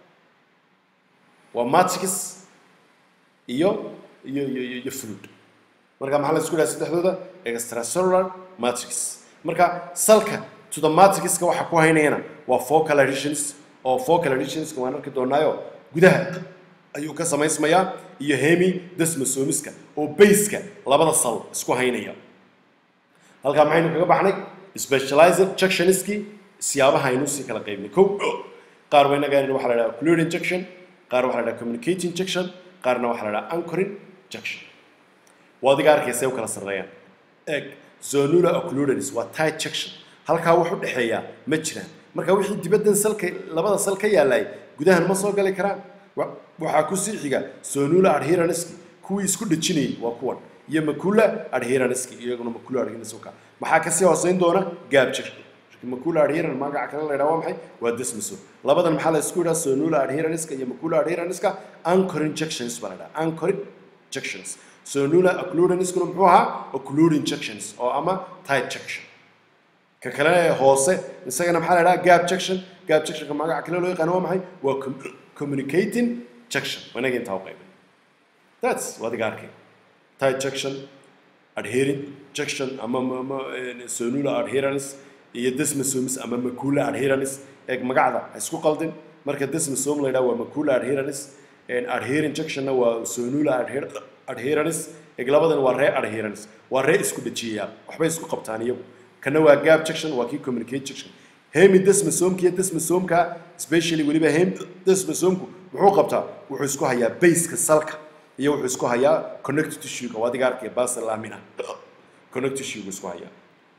waa matrix iyo iyo iyo iyo iyo fluid marka maxaa la isku dhaha saddexdooda extracellular matrix marka salka to the matrixka waxa ku haynayana waa focal adhesions oo focal adhesionska waan arki doonaayo gudaha ayuu ka samaysmayaa iyo hemi desmosomiska oo baseka labada sal isku haynaya halkaa maxaynu kaga baxnay specialized junctioniski siyaabaha aynu sii kala qaybnay kow qaar waa inaga waxaa la dhaha occluding junction qaar waxaa la dhaha communicating junction qaarna waxaa la dhaha anchoring junction waa adiga arkaysa u kala sarreeyaan eeg zonula occludens waa tight junction halkaa wax u dhexeeya ma jiraan marka wixii dibaddan salka labada sal ka yaallay gudahan ma soo gali karaan Wa- waxaa ku sii xiga sonula adherenski kuwii isku dhejinayay waa kuwan iyo macula adherenski iyaguna macula adherenski ka maxaa kasii hooseyn doona gap junction macula adherens magaca kale la yidhaha waa maxay waa desmoso labadan maxaa la isku yidhaha sonula adherenska iyo macula adherenska anchoring junctions baa la yidhaha anchoring junctions sonula occludenskuna muxuu ahaa occluding junctions oo ama tight junction ka kale ee hoose isagana maxaa la idhaha gap junction gap junctionka magaca kale loo yaqaano waa maxay waa com- communicating junction wanaga intaa u qaybay that's waa adiga arkay tight junction adhering junction ama ma- ma- eh, sonula adherence iyo desmosomes ama macula adherence eeg magacda ha isku qaldin marka desmosome la yidhaha waa macula adherence adhering junctionna waa sonula adher- adherence eeg labadan waa ree adherence waa ree isku dhejiyaya waxbay isku qabtaan iyagu kana waa gap junction waa kii communicate junction hemi desmosomka iyo desmosomka especially weliba hem desmosomku muxuu qabtaa wuxuu isku hayaa baseka salka iyo wuxuu isku hayaa connective tissue-ga waa adiga arkaya basal lamina connective tissue-gu isku hayaa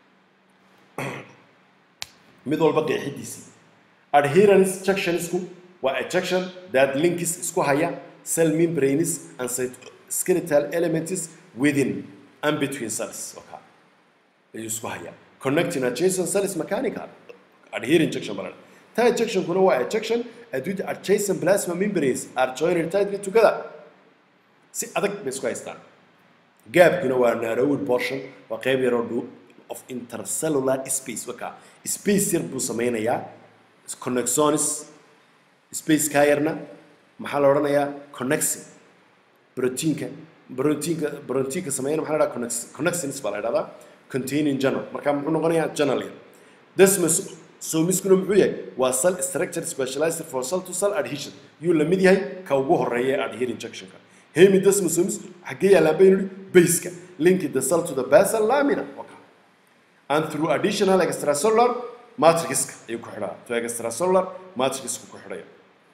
mid walba qeexidiisii adherence junctionsku waa a junction that links isku haya cell membranes and skeletal elements within and between cells okay ayuu isku hayaa connecting adjacent cells mechanical adherent junction baa la dhaha tight junctionkuna waa a junction at which adjacent plasma membranes are joined tightly together si adag bay isku haystaan gaabkuna waa narrowed portion waa qayb yaroo dhu of intercellular space waka space yar buu sameynayaa connexonis space kaa yarna maxaa la odhanayaa connexin proteinka proteinka proteinka sameeyana maxaa la dhahaa connex- connexins baa la dhahdaa containing journal marka muxuu noqonayaa journal yar desmos somiskuna muxuu yahay waa cell structure specialized for cell to cell adhesion yuu la mid yahay ka ugu horeeya ee adherent junctionka hemidesmos somis xaggee yaallaan baynu nihi baseka linki the cell to the basal lamina waka and through additional extracellular matrixka ayuu ku xidhaa to extracellular matrixku ku xidhaya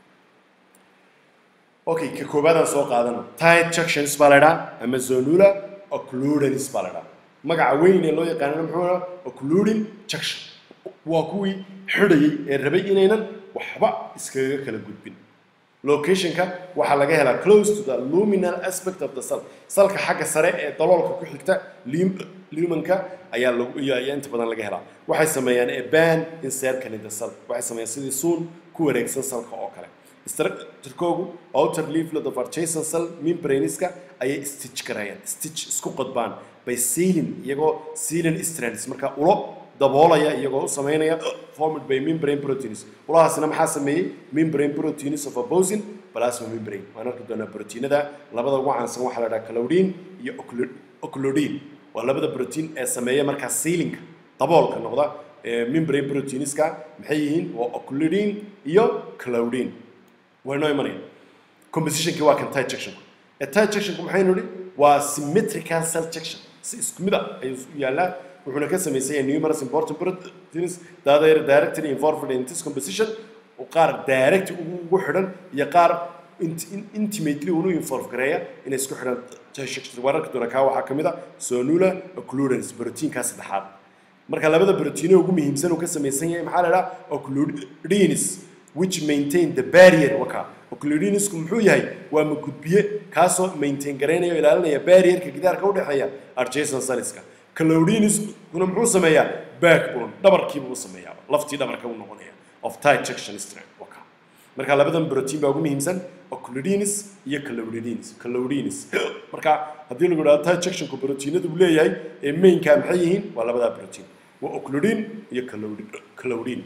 okay ka koobaadaan soo qaadana tight junctions baa la idhaha ama zonula occludens baa la idhaha magaca weyn ee loo yaqaanana muxuu ahaa occluding junction waa kuwii xidhayay ee rabay inaynan waxba iskaga kala gudbin locationka waxaa laga helaa close to the luminal aspect of the cell salka xagga sare ee daloolka ku xigta lim- lumenka ayaa lagu iyo ayaa inta badan laga helaa waxay sameeyaan a band insertion in the cell waxay sameeyaan sidii suun ku wareegsan salka oo kale structurekoogu outer leaflet of adjacent cell membraneska ayay stitch garayaan stitch isku qodbaan by sealing iyagoo sealing strands marka ulo daboolaya iyagoo u sameynaya formed by membrane proteins ulahaasina maxaa sameeyey membrane proteins of opposing plasma membrane waan arki doonaa proteinada labada ugu caansan waxaa la dhaha calodin iyo oclo- oclodin waa labada protein ee sameeya markaa sealinka daboolka noqda ee membrane proteinska maxay yihiin waa oclodin iyo calodin way noo imanayaan compositionkii waa kan tight sectionku ee tight sectionku maxaynu idhi waa symmetrical cell section si isku mid ah ayuu u yaallaa wuxuuna ka samaysan yahay numerous important proteins that are directly involved in this composition oo qaar direct ugu xidhan iyo qaar int- in- intimately unu involve gareeya inay isku xidhan tight section wararka doona kaa waxaa ka mid ah sonula occludens proteinkaa saddexaad marka labada protein ugu muhiimsan uu ka samaysan yahay maxaa la idhaha occludins which maintain the barrier waka occludinisku muxuu yahay waa magudbiye kaasoo maintain garaynaya oo ilaalinaya barrierka gidaarka u dhexeeya adjacent celleska calodinuskuna muxuu sameeyaa backbone dhabarkiiba u sameeyaa laftii dhabarka u noqonaya of tight section strand waka marka labadan protein baa ugu muhiimsan occludinis iyo calodinins calodinins marka haddii lagu idhahdo tight sectionku proteinadu uu leeyahay ee mainka maxay yihiin waa labadaa protein waa occludin iyo calodi- calodin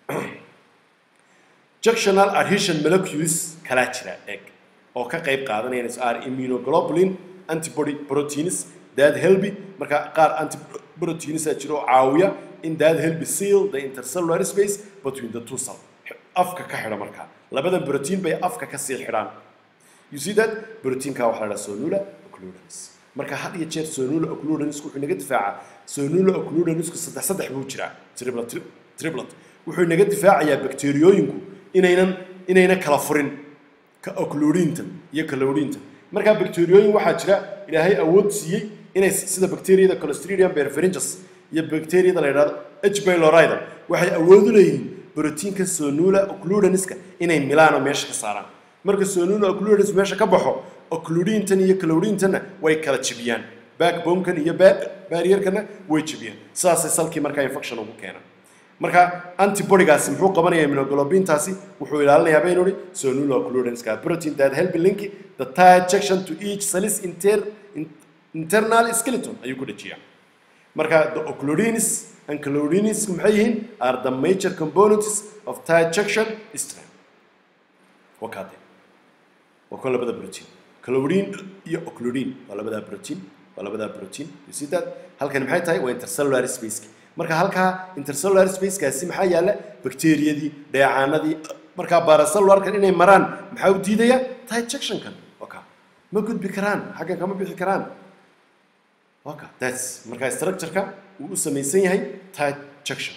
junctional adhesion molecules kalaa jira eeg oo ka qayb qaadanaya are immunoglobulin antibody proteins that help marka qaar antiproteins a jiro oo caawiya in that help seal the intercellular space between the two cell afka ka xidha marka labadan protein bay afka ka sii xidhaan you see that proteinka waxaa la dhaha sonula occludens marka had iyo jeer sonula occludens wuxuu naga difaacaa sonula occludensku saddex saddex buu jiraa triplet triplet wuxuu naga difaacayaa bakteeriyooyinku inaynan inayna kala furin ka occludinta iyo calodinta marka bakteeriyooyin waxaa jira ilaahay awood siiyey inay sida bakteeriyada clostridium perfringens iyo bakteeriyada la yidhahdo h pylorida waxay awood u leeyihiin borotiinka sonula occludenska inay milaan oo meesha ka saaraan marka sonula occludens meesha ka baxo occludintan iyo calodintana way kala jibiyaan backbonekan iyo barrierkana way jibiyaan sidaasay salkii markaa infection ugu keenaan marka antibodygaasi muxuu qabanaya immunoglobintaasi wuxuu ilaalinayaa baynu ihi sonula occludenska protein that help link the tight section to each cells inter, in- internal skeleton ayuu ku dhajiyaa marka the occludins and calodins maxay yihiin are the major components of tight section strand waa kaade waa kan labada protein calodin iyo occludin waa labadaa protein waa labadaa protein you see that halkan maxay tahay waa intercellular space marka halkaa intercellular spacekaasi maxaa yaalla bakteeriyadii dheecaanadii markaa baracellularkan inay maraan maxaa u diidaya tight sectionkan waka ma gudbi karaan xaggan kama bixi karaan waka that's markaa structureka uu u samaysan yahay tight section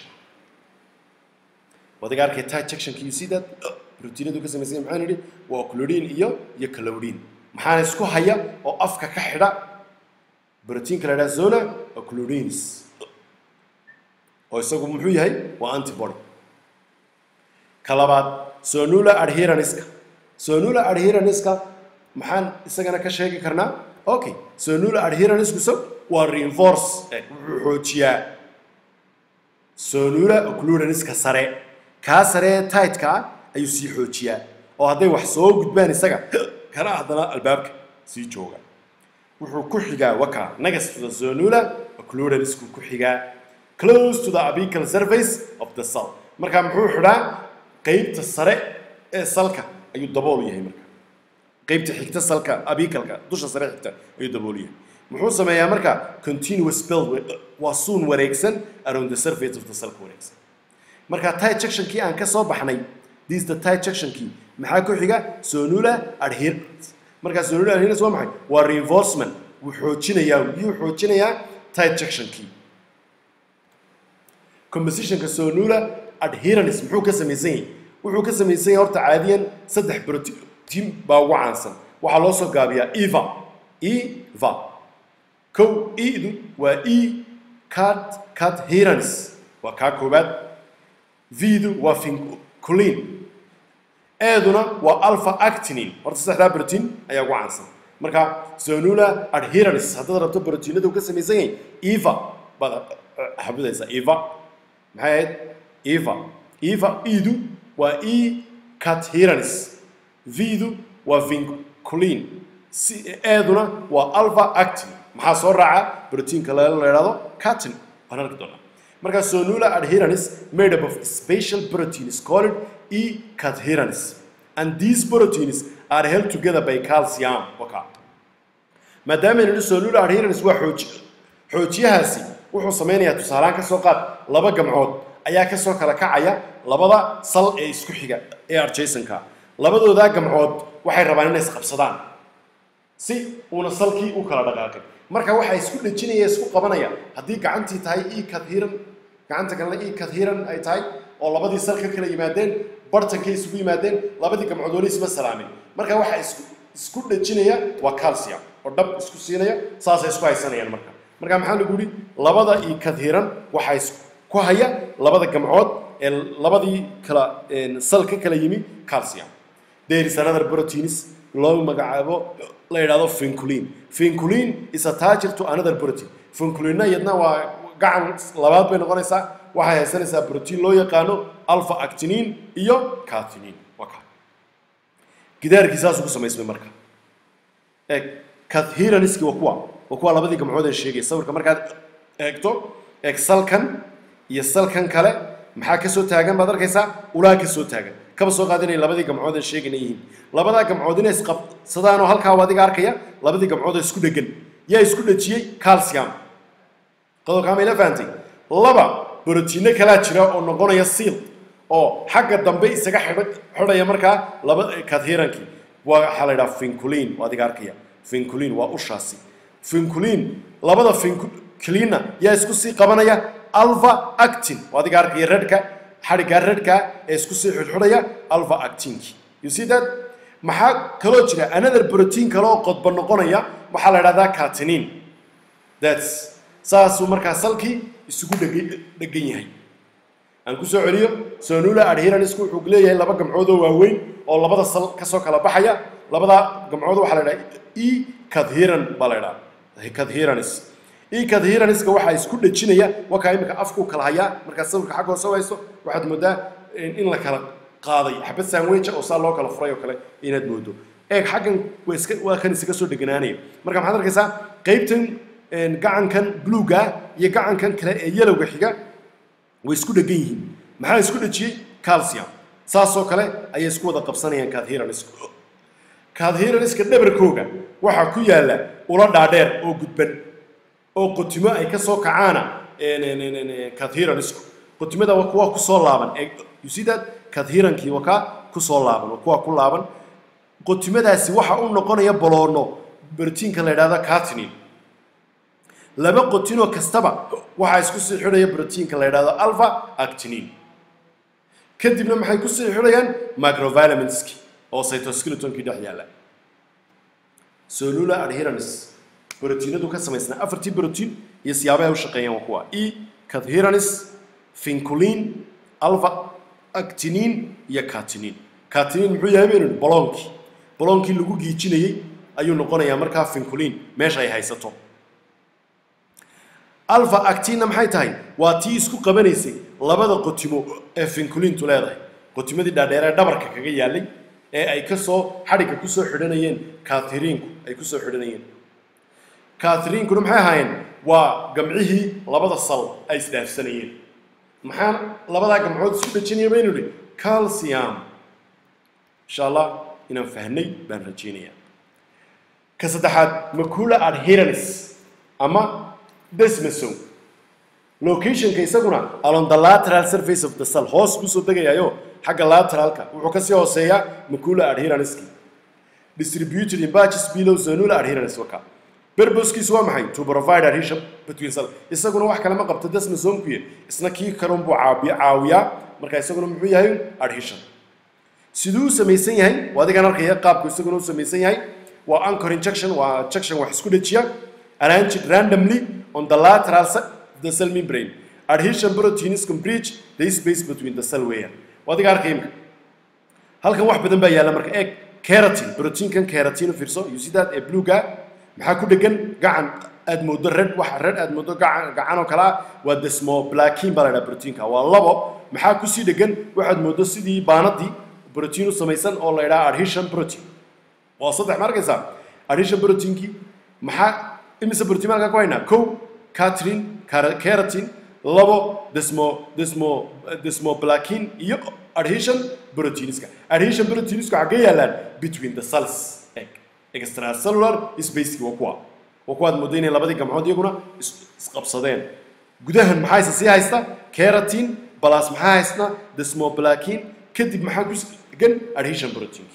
wadaga arkay tight sectionka you see that proteinadu ka samaysan yahay maxaan idhi waa occludin iyo iyo calodin maxaana isku haya oo afka ka xidha proteinka la idhaha zona occludins oo isagu muxuu yahay waa antibody ka labaad sonula adherenska sonula adherenska maxaan isagana ka sheegi karnaa okay sonula adherenska so waa reinforce eh, wuxuu xoojiyaa sonula occlurenska sare kaa sare ee tightka ah ayuu sii xoojiyaa oo hadday wax soo gudbaan isaga kana haddana albaabka sii jooga wuxuu ku xigaa waka next to the sonula occlurenskuu ku xigaa close to the apical surface of the cell marka muxuu xidhaa qeybta sare ee salka ayuu dabool u yahay marka qeybta xigta salka abicalka dusha sare xigta ayuu dabool u yahay muxuu sameeyaa marka continuous build waa suun wareegsan around the surface of the cell wareegsan marka tight sectionkii aan ka soo baxnay this the tight sectionkii maxaa ku xiga sonula adherence marka sonula adherence waa maxay waa reinforcement wuu xoojinayaa yuu xoojinayaa tight sectionkii compositionka sonula adherence muxuu ka samaysan yahay wuxuu ka samaysan yahay horta caadiyan saddex protein baa ugu caansan waxaa loo soo gaabiyaa eva eva kow edu waa e cat cat herence waa kaa koobaad vdu waa vinculin eeduna waa alpha actinin horta saddexdaa protein ayaa ugu caansan marka sonula adherence haddaad rabto proteinada uu ka samaysan yahay eva baad xabidaysaa eva maxay ahayd eva eva edu waa e cat herence vdu waa vinculin si eeduna waa alpha actin maxaa soo raaca proteinka la yidhahdo catin waan arki doonaa marka sonula adherence made up of special proteins called e cadherence and these proteins are held together by calcium waka maadaama nidhi sonula adherence waa xooji xoojiyahaasi wuxuu sameynayaa tusaalaan ka soo qaad laba gamcood ayaa ka soo kala kacaya labada sal ee isku xiga ee adjaysonka labadoodaa gamcood waxay rabaan inay isqabsadaan si uuna salkii u kala dhaqaaqin marka waxaa isku dhejinaya isku qabanaya haddii gacantii tahay e kadhiran gacanta kalena e kadhiran ay tahay oo labadii sal ka kala yimaadeen bartankay isugu yimaadeen labadii gamcood weli isma salaamin marka waxaa isku isku dhejinaya waa calcium oo dhab isku siinaya saasay isku haysanayaan marka marka maxaa lagu yidhi labada e kadhiran waxaa isku haya labada gamcood ee labadii kala sal ka kala yimi calcium there is another proteins loo magacaabo la yidhahdo vinculin vinculin is attached to another protein vinculinna iyadna waa gacan labaad bay noqonaysaa waxay haysanaysaa protein loo yaqaano alpha actinin iyo catinin waka gidaarkii saasuu ku samaysmay marka eeg cadheraniski waa kuwa waa kuwa labadii gamcood ee sheegay sawirka markaad eegto eeg salkan iyo salkan kale maxaa ka soo taagan baad arkaysaa ulaa ka soo taagan kaba soo qaad inay labadii gamcood ee sheegana yihiin labadaa gamcood inay isqabsadaanoo halkaa adiga arkaya labadii gamcood oo isku dhegan yaa isku dhejiyey calcium qodobkaa mayla fahantay laba borotiinno kalaa jira oo noqonaya seal oo xagga dambe isaga xidha xidhaya markaa laba kadhirankii waa waxaa la yidhaha vinculin waa adiga arkaya vinculin waa ushaasi vinculin labada vinculinna yaa isku sii qabanaya alpha actin waa adiga arkaya redhka xadhiggaa redhka ee isku sii xidhxidhaya alpha actinki you see that maxaa kaloo jira another protein kale oo qodba noqonaya waxaa la idhahdaa catinin thats saasuu markaa salkii isugu dheg dhegan yahay aan ku soo celiyo sonula adheranisku wuxuu leeyahay laba gamcood oo waaweyn oo labada sal ka soo kala baxaya labada gamcood waxaa la idhaha e cadheran baa la idhaha cadheranis e cadheraniska waxaa isku dhejinaya wakaa imika afkuu kala hayaa markaa sawirka xagga hoose hayso waxaad moodaa in la kala qaaday xabad sandwicha oo saa loo kala furay oo kale inaad moodo eeg xaggan waa iska waa kan isaga soo dheganaanaya marka maxaad arkaysaa qaybtan gacankan bluega iyo gacankan kale ee yelowga xiga way isku dhegan yihiin maxaa isku dhejiyey calcium saasoo kale ayay isku wada qabsanayaan cadheraniska cadheraniska dhabarkooga waxaa ku yaalla ula dhaadheer oo gudban oo qotimo ay ka soo kacaana cadheranisku qotimada waa kuwa kusoo laaban you see that cadherankii waa kaa kusoo laaban waa kuwa ku laaban qotimadaasi waxa u noqonaya boloono brotiinka la yidhahdo catinin laba qotinoo kastaba waxaa isku sii xidhaya brotiinka la yidhahdo alpha actinin kadibna maxay ku sii xidhayaan microvitaminski oo cytoskeletonki dhex yaalla solula adherence brotiinadu ka samaysnaa afartii brotiin iyo siyaabaha ay u shaqeeyaan waa kuwa e cadheranis vinculin alpha actinin iyo catinin catinin muxuu yahay baynu boloonkii boloonkii lagu giijinayey ayuu noqonayaa markaa vinculin meesha ay haysato alpha actina maxay tahay waa tii isku qabanaysay labada qotimo ee finkulintu leedahay qotimadii dhaadheer ee dhabarka kaga yaalay ee ay kasoo xadhigga kusoo xidhanayeen kathiriinku ay kusoo xidhanayeen kathiriinkuna maxay ahaayeen waa gamcihii labada sal ay isdhaafsanayeen maxaan labadaa gamcood isku dhajinaya baynu idhi calcium insha allah inaan fahnay baan rajaynayaa ka saddexaad macula adherence ama desmason locationka isaguna along the lateral surface of the cell hoos buu soo degayaayo xagga lateralka wuxuu kasii hooseeyaa macula adherenceki distributed in batches below zonula adherence waka berboskiisu waa maxay to provide adhesion between cell isaguna wax kale ma qabto desmasonkuye isna kii kalun buu caabiya caawiyaa marka isaguna muxuu yahay adhesion siduu u samaysan yahay waa adigan arkaya qaabku isaguna u samaysan yahay waa anchor injection waa injection wax isku dhajiya arranged randomly on the lateral side of the cell membrane adhesion proteins can breach the space between the cell weya waa adiga arkaya imka halkan wax badan baa yaalla marka eeg keratin proteinkan keratin u fiirso you see that ee bluega maxaa ku dhegan gacan aad moodo red wax red aad moodo gacan gacan oo kale ah waa desmoblakin baa la dhaha proteinka waa labo maxaa kusii dhegan waxaad moodo sidii baanadii protein u samaysan oo la yidhaha adhesion protein waa saddex ma arkaysaa adhesion proteinkii maxaa imise protein halkaa ku haynaa kow catrin keratin labo desmo desmo desmoblakin iyo adhesion proteinska adhesion proteinsku xaggee yaallaan between the cells egg extracellular spaceki waa kuwa waa kuwaad moodo inay labadii gamcood iyaguna isqabsadeen gudahan maxaa isa sii haysta keratin balas maxaa haysna desmoblakin kadib maxaa ku gan adhesion proteinki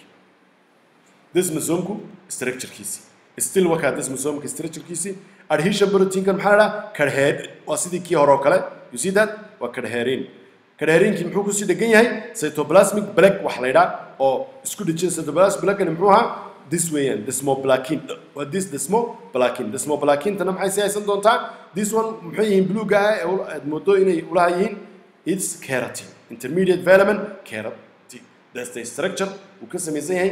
desmosomku structurekiisi still wakaa desmosomka structurekiisi adhesion proteinkan maxaa la dhaha kadheer waa sidii kii hore oo kale you see that waa kadheerin kadheerinkii muxuu kusii dhegan yahay cytoplasmic black wax la yidhaa oo isku dhejin cytoplasmic blackani muxuu ahaa this weeyaan desmoblakin waa this desmoblakin desmoblakintana maxay sii haysan doontaa this one muxuu yihiin bluega ah ee aad moodo inay ulaha yihiin its keratin intermediate vitamin keratin that's the structure uu ka samaysan yahay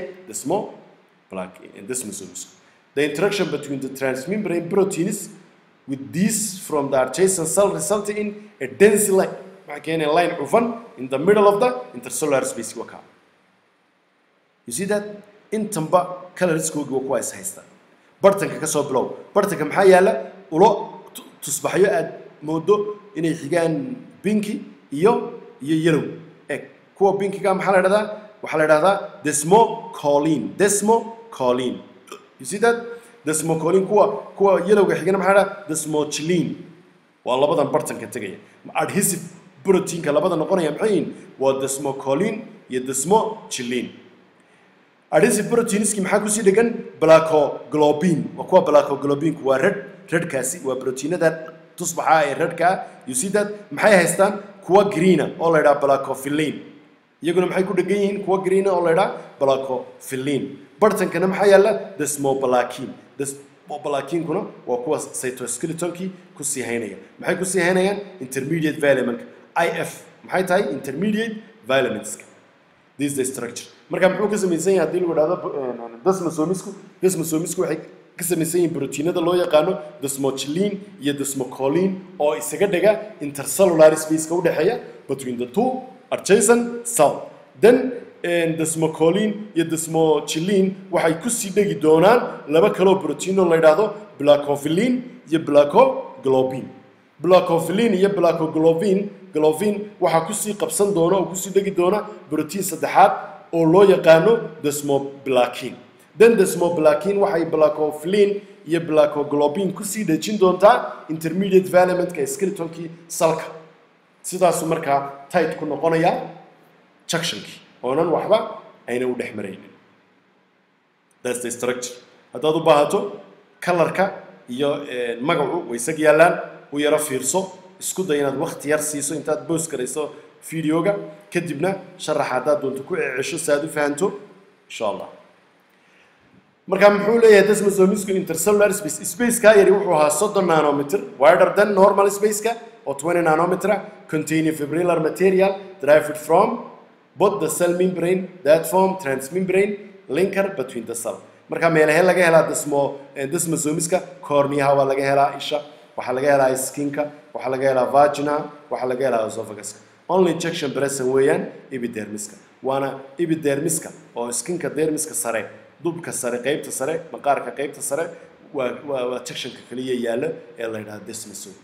desmoblakin desmosomes the interaction between the transmembrane proteins with these from the adjacent cell resulting in a dense line maxaa keenaya line cufan in the middle of the intercellular space waka you see that intanba colorskoogi waa kuwa is haysta bartanka ka soo bilow bartanka maxaa yaala ulo tusbaxyo aad moodo inay xigaan binki iyo iyo yellow eg kuwa binkiga maxaa la dhahdaa waxaa la dhahdaa desmocolin desmocolin you see that desmocolin kuwa kuwa yellowga xigana maxaa la dhahdaa desmochilin waa labadan bartanka tegaya adhesive proteinka labada noqonaya maxay yihiin waa desmocolin iyo desmochilin adhesive proteinski maxaa kusii dhegan blacoglobin waa kuwa blacoglobinku waa red redkaasi waa proteinada tusbaxa ee redka ah you see that maxay haystaan kuwa greena oo la yidhaha blacofilin iyaguna maxay ku dhegan yihiin kuwa greena oo la yidhaha blacofilin bartankana maxaa yaalla desmoblakin desmoblakinkuna waa kuwa cytoskeletonki kusii haynaya maxay kusii haynayaan intermediate vitaminka if maxay tahay intermediate vitaminska this is the structure marka muxuu ka samaysan yahay haddii lagu dhahdo desmosomisku desmosomisku waxay ka samaysan yihiin proteinada loo yaqaano desmochilin iyo desmocolin oo isaga dhiga intercellular spaceka u dhexeeya between the two adjacent cell then desmocolin iyo desmochilin waxay kusii dhegi doonaan laba kaloo protein oo la yidhaahdo blacofilin iyo blacoglobin blacofilin iyo blacoglobin globin waxaa kusii qabsan doona oo kusii dhegi doona protein saddexaad oo loo yaqaano desmoblakin then desmoblakin waxay blacofilin iyo blacoglobin kusii dhejin doontaa intermediate valimentka ee skeletonkii salka sidaasuu markaa tight ku noqonaya junctionkii oonan waxba ayna u dhex maraynin that's the structure haddaad u baahato kalarka iyo magacu way isag yaallaan u yaro fiirso isku day inaad wakti yar siiso intaad boos garayso videoga kadibna sharaxa haddaad doonto ku cecesho si aad u fahanto insha allah marka muxuu leeyahay desmosomisku intercellular space spaceka yari wuxuu ahaa soddon nanometer wider than normal spaceka oo 20 nanometer containing fibrillar material derived from both the cell membrane that form transmembrane linker between the cell marka meelahe laga helaa desmo desmosomiska corneaha waa laga helaa isha waxaa laga helaa skinka waxaa laga helaa vagina waxaa laga helaa esophaguska only injection present weeyaan epidermiska waana epidermiska oo skinka dermiska sare dubka sare qaybta sare maqaarka qaybta sare waa waa waa sectionka kaliya yaalla ee la yidhaha desmosome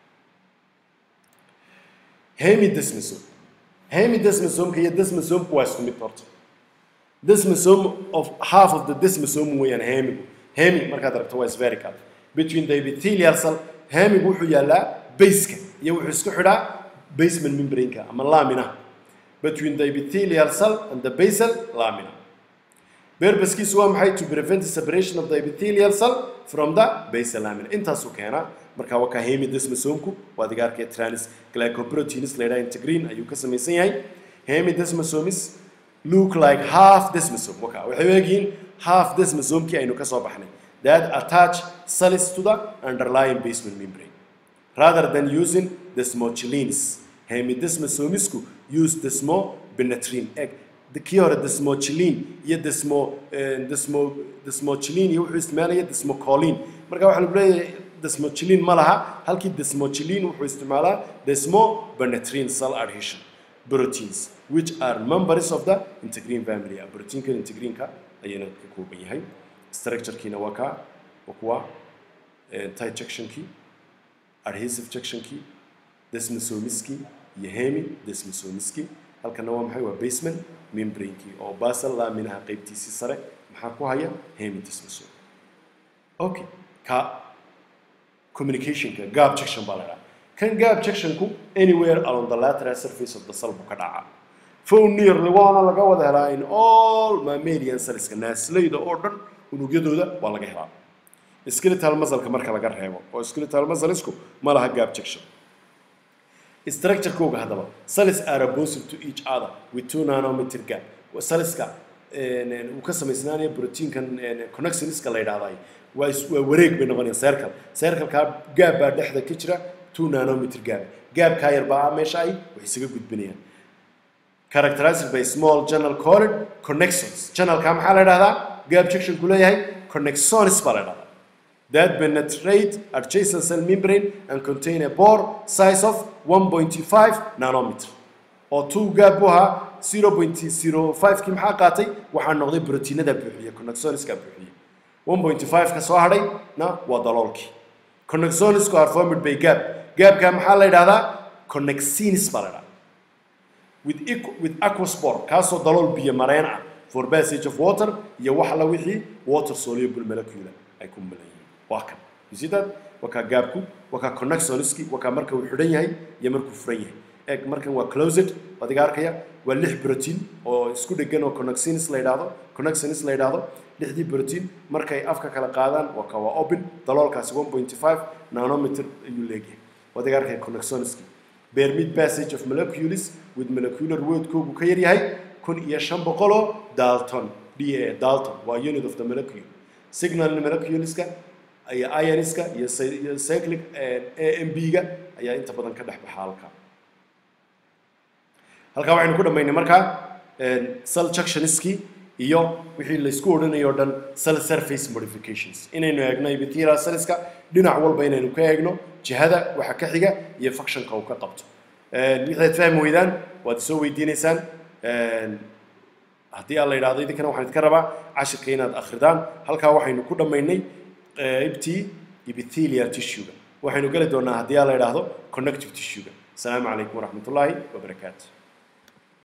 hemidesmosome hemidesmosomka iyo desmosomku waa isku mid horta desmosome of half of the desmosome weeyaan hemigu hemi markaad aragto waa spherical between the epithelial cell hemigu wuxuu yaallaa baseka iyo wuxuu isku xidhaa basement membrane-ka ama lamina between the epithelial cell and the basal lamina purposekiisu waa maxay to prevent the separation of the epithelial cell from the basal lamina intaasuu keenaa marka waa ka hemidesmosomku waa adiga arkaya trans glycoproteins la yidhaha integrin ayuu ka samaysan yahay hemidesmosomes look like half desmosome waka waxay u egyihiin half desmosomkii aynu ka soo baxnay that attach cells to the underlying basement membrane rather than using desmochilins hemidesmosomisku use desmobenatrin egg kii hore desmochilin iyo desmo desmo desmochilin iyo wuxuu isticmaalaya desmocolin marka waxaa lagu leeyahay desmochilin ma laha halkii desmochilin wuxuu isticmaalaa desmobenatrin cell adhesion proteins which are members of the integrin family proteinka integrinka ayayna ka kooban yahay structurekiina waa ka waa kuwa tight sectionkii adhesive sectionkii desmosomiskii iyo hemi desmosomiskii halkana waa maxay waa basement membranekii oo basal laminaha qaybtiisii sare maxaa ku haya hemi desmosome okay ka communicationka gap section baa la dhaha kan gap sectionku anywhere along the lateral surface of the cell buu ka dhacaa phone nearly waana laga wada helaa in all mammalian cellska naasleyda oo dhan unugyadooda waa laga helaa skeletal muscle-ka marka laga reebo oo skeletal muscle-isku ma laha gap section structure-kooga haddaba cells are opposite to each other with two nanometer gap cellska uu ka samaysnaanaya proteinkan connectionska la yidhahday waa is- waa wareeg bay noqonayaan circle circle-kaa gaab baa dhexda ka jira two nanometer gaab gaabkaa yar baa meesha ay wax isaga gudbinayaan characterized by small channel called connections channelka maxaa la yidhahdaa gap junction ku leeyahay connexons baa la yidhahdaa that penetrate adjacent cell membrane and contain a pore size of 1.5 nanometer oo two gap buu ahaa 0.05 kii maxaa qaatay waxaa noqday proteinada buuxiya connexoniska buuxiya 1.5 ka soo hadhay na waa daloolkii connexonisku are formed by gap gapka maxaa la yidhahdaa connexins baa la yidhahdaa with, equ- with aquaspore kaasoo dalool biyo mareen ah for passage of water iyo wax alla wixii water soluble molecule ay ku milan yihiin waa kan you see that waa kaa gaabku waa kaa connexoniski waa kaa marka uu xidhan yahay iyo markuu furan yahay eeg markan waa closed adiga arkaya waa lix protein oo isku dhegan oo connexins la yidhaahdo connexins la yidhaahdo lixdii protein markay afka kala qaadaan waa ka waa open daloolkaasi 1.5 nanometer ayuu leegyahay adiga arkaya connexoniski bear mid passage of molecules with molecular weight-koogu ka yar yahay kun iyo shan boqoloo dalton d a dalton waa unit of the molecule signal moleculeska iyo ioniska iyo cy- iyo cyclic a m b-ga ayaa inta badan ka dhex baxa halka halkaa waxaynu ku dhammaynay markaa cell junctioniskii iyo wixii laysku odhanayo o dhan cell surface modifications inaynu eegno epithelial cellska dhinac walba inaynu ka eegno jihada waxa ka xiga iyo functionka uu ka qabto wixaad fahmi weydaan waad soo weydiinaysaan haddii aan la yidhahdo idinkana waxaan idinka rabaa cashirka inaad akhridaan halkaa waxaynu ku dhammaynay qaybtii epithelial tissue-ga waxaynu geli doonaa haddii aan la yidhaahdo connective tissue-ga asalaamu calaykum waraxmatullaahi wabarakaatu